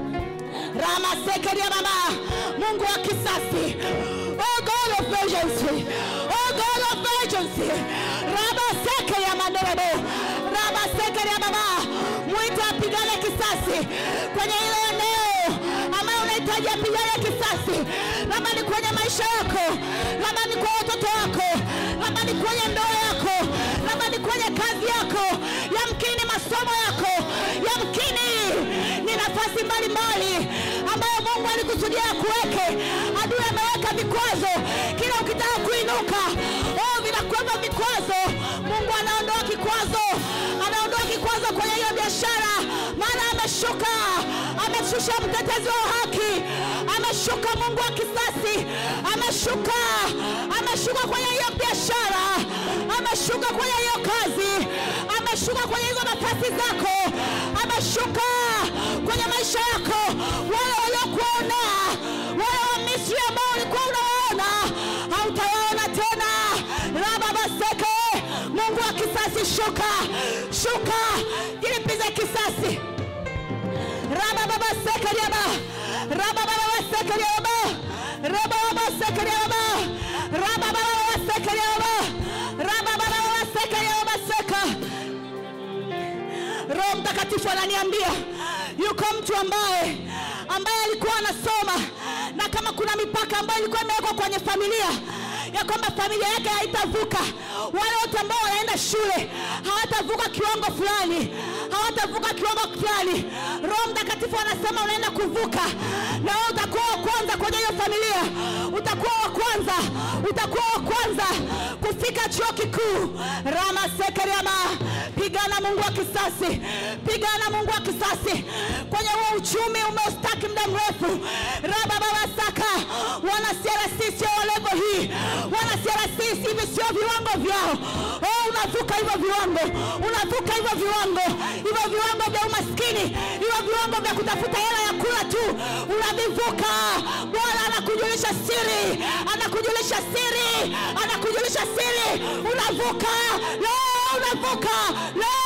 rama sekeria mama mungu wa kisasi oh god of vengeance oh god of vengeance rama sekeria manderebo rama sekeria mama mwite apigane kisasi kwenye ile eneo ambayo unahitaji apigane kisasi labda ni kwenye maisha yako labda ni kwa watoto wako labda ni kwenye ndoa yako labda ni kwenye kazi yako yamkini masomo yako yamkini ni nafasi mbalimbali ambayo mungu alikusudia kuweke adui ameweka vikwazo kila ukitaka kuinuka oh, vinakuwepo vikwazo mungu anaondoa kikwazo anaondoa kikwazo kwenye hiyo biashara maana ameshuka ameshusha mtetezi wa haki ameshuka mungu wa kisasi ameshuka ameshuka kwenye hiyo biashara ameshuka kwenye hiyo kazi ameshuka kwenye hizo nafasi zako ameshuka kwenye maisha yako wale waliokuona wale wa misri ambao ulikuwa unawaona hautawaona tena rababaseke mungu wa kisasi shuka shuka jilipize kisasi rabababasekeriaba rabababasekeriaba rabababasekeriaba rabababasekeriaba rabababasekeriabaseka roho mtakatifu ananiambia yuko mtu ambaye ambaye alikuwa anasoma na kama kuna mipaka ambayo ilikuwa imewekwa kwenye familia ya kwamba familia yake haitavuka wale wote ambao wanaenda shule hawatavuka kiwango fulani hawatavuka kiwango fulani roho mtakatifu anasema unaenda kuvuka na wewe utakuwa wa kwanza kwenye hiyo familia utakuwa wa kwanza utakuwa wa kwanza kufika chuo kikuu rama sekeriama pigana mungu wa kisasi pigana mungu wa kisasi kwenye huo uchumi umeustaki muda mrefu raba babasaka wana CRC hivi sio viwango vyao oh, unavuka hivyo viwango unavuka hivyo viwango hivyo viwango vya umaskini hivyo viwango vya kutafuta hela ya kula tu unavivuka bwana anakujulisha siri anakujulisha siri anakujulisha siri unavuka leo unavuka leo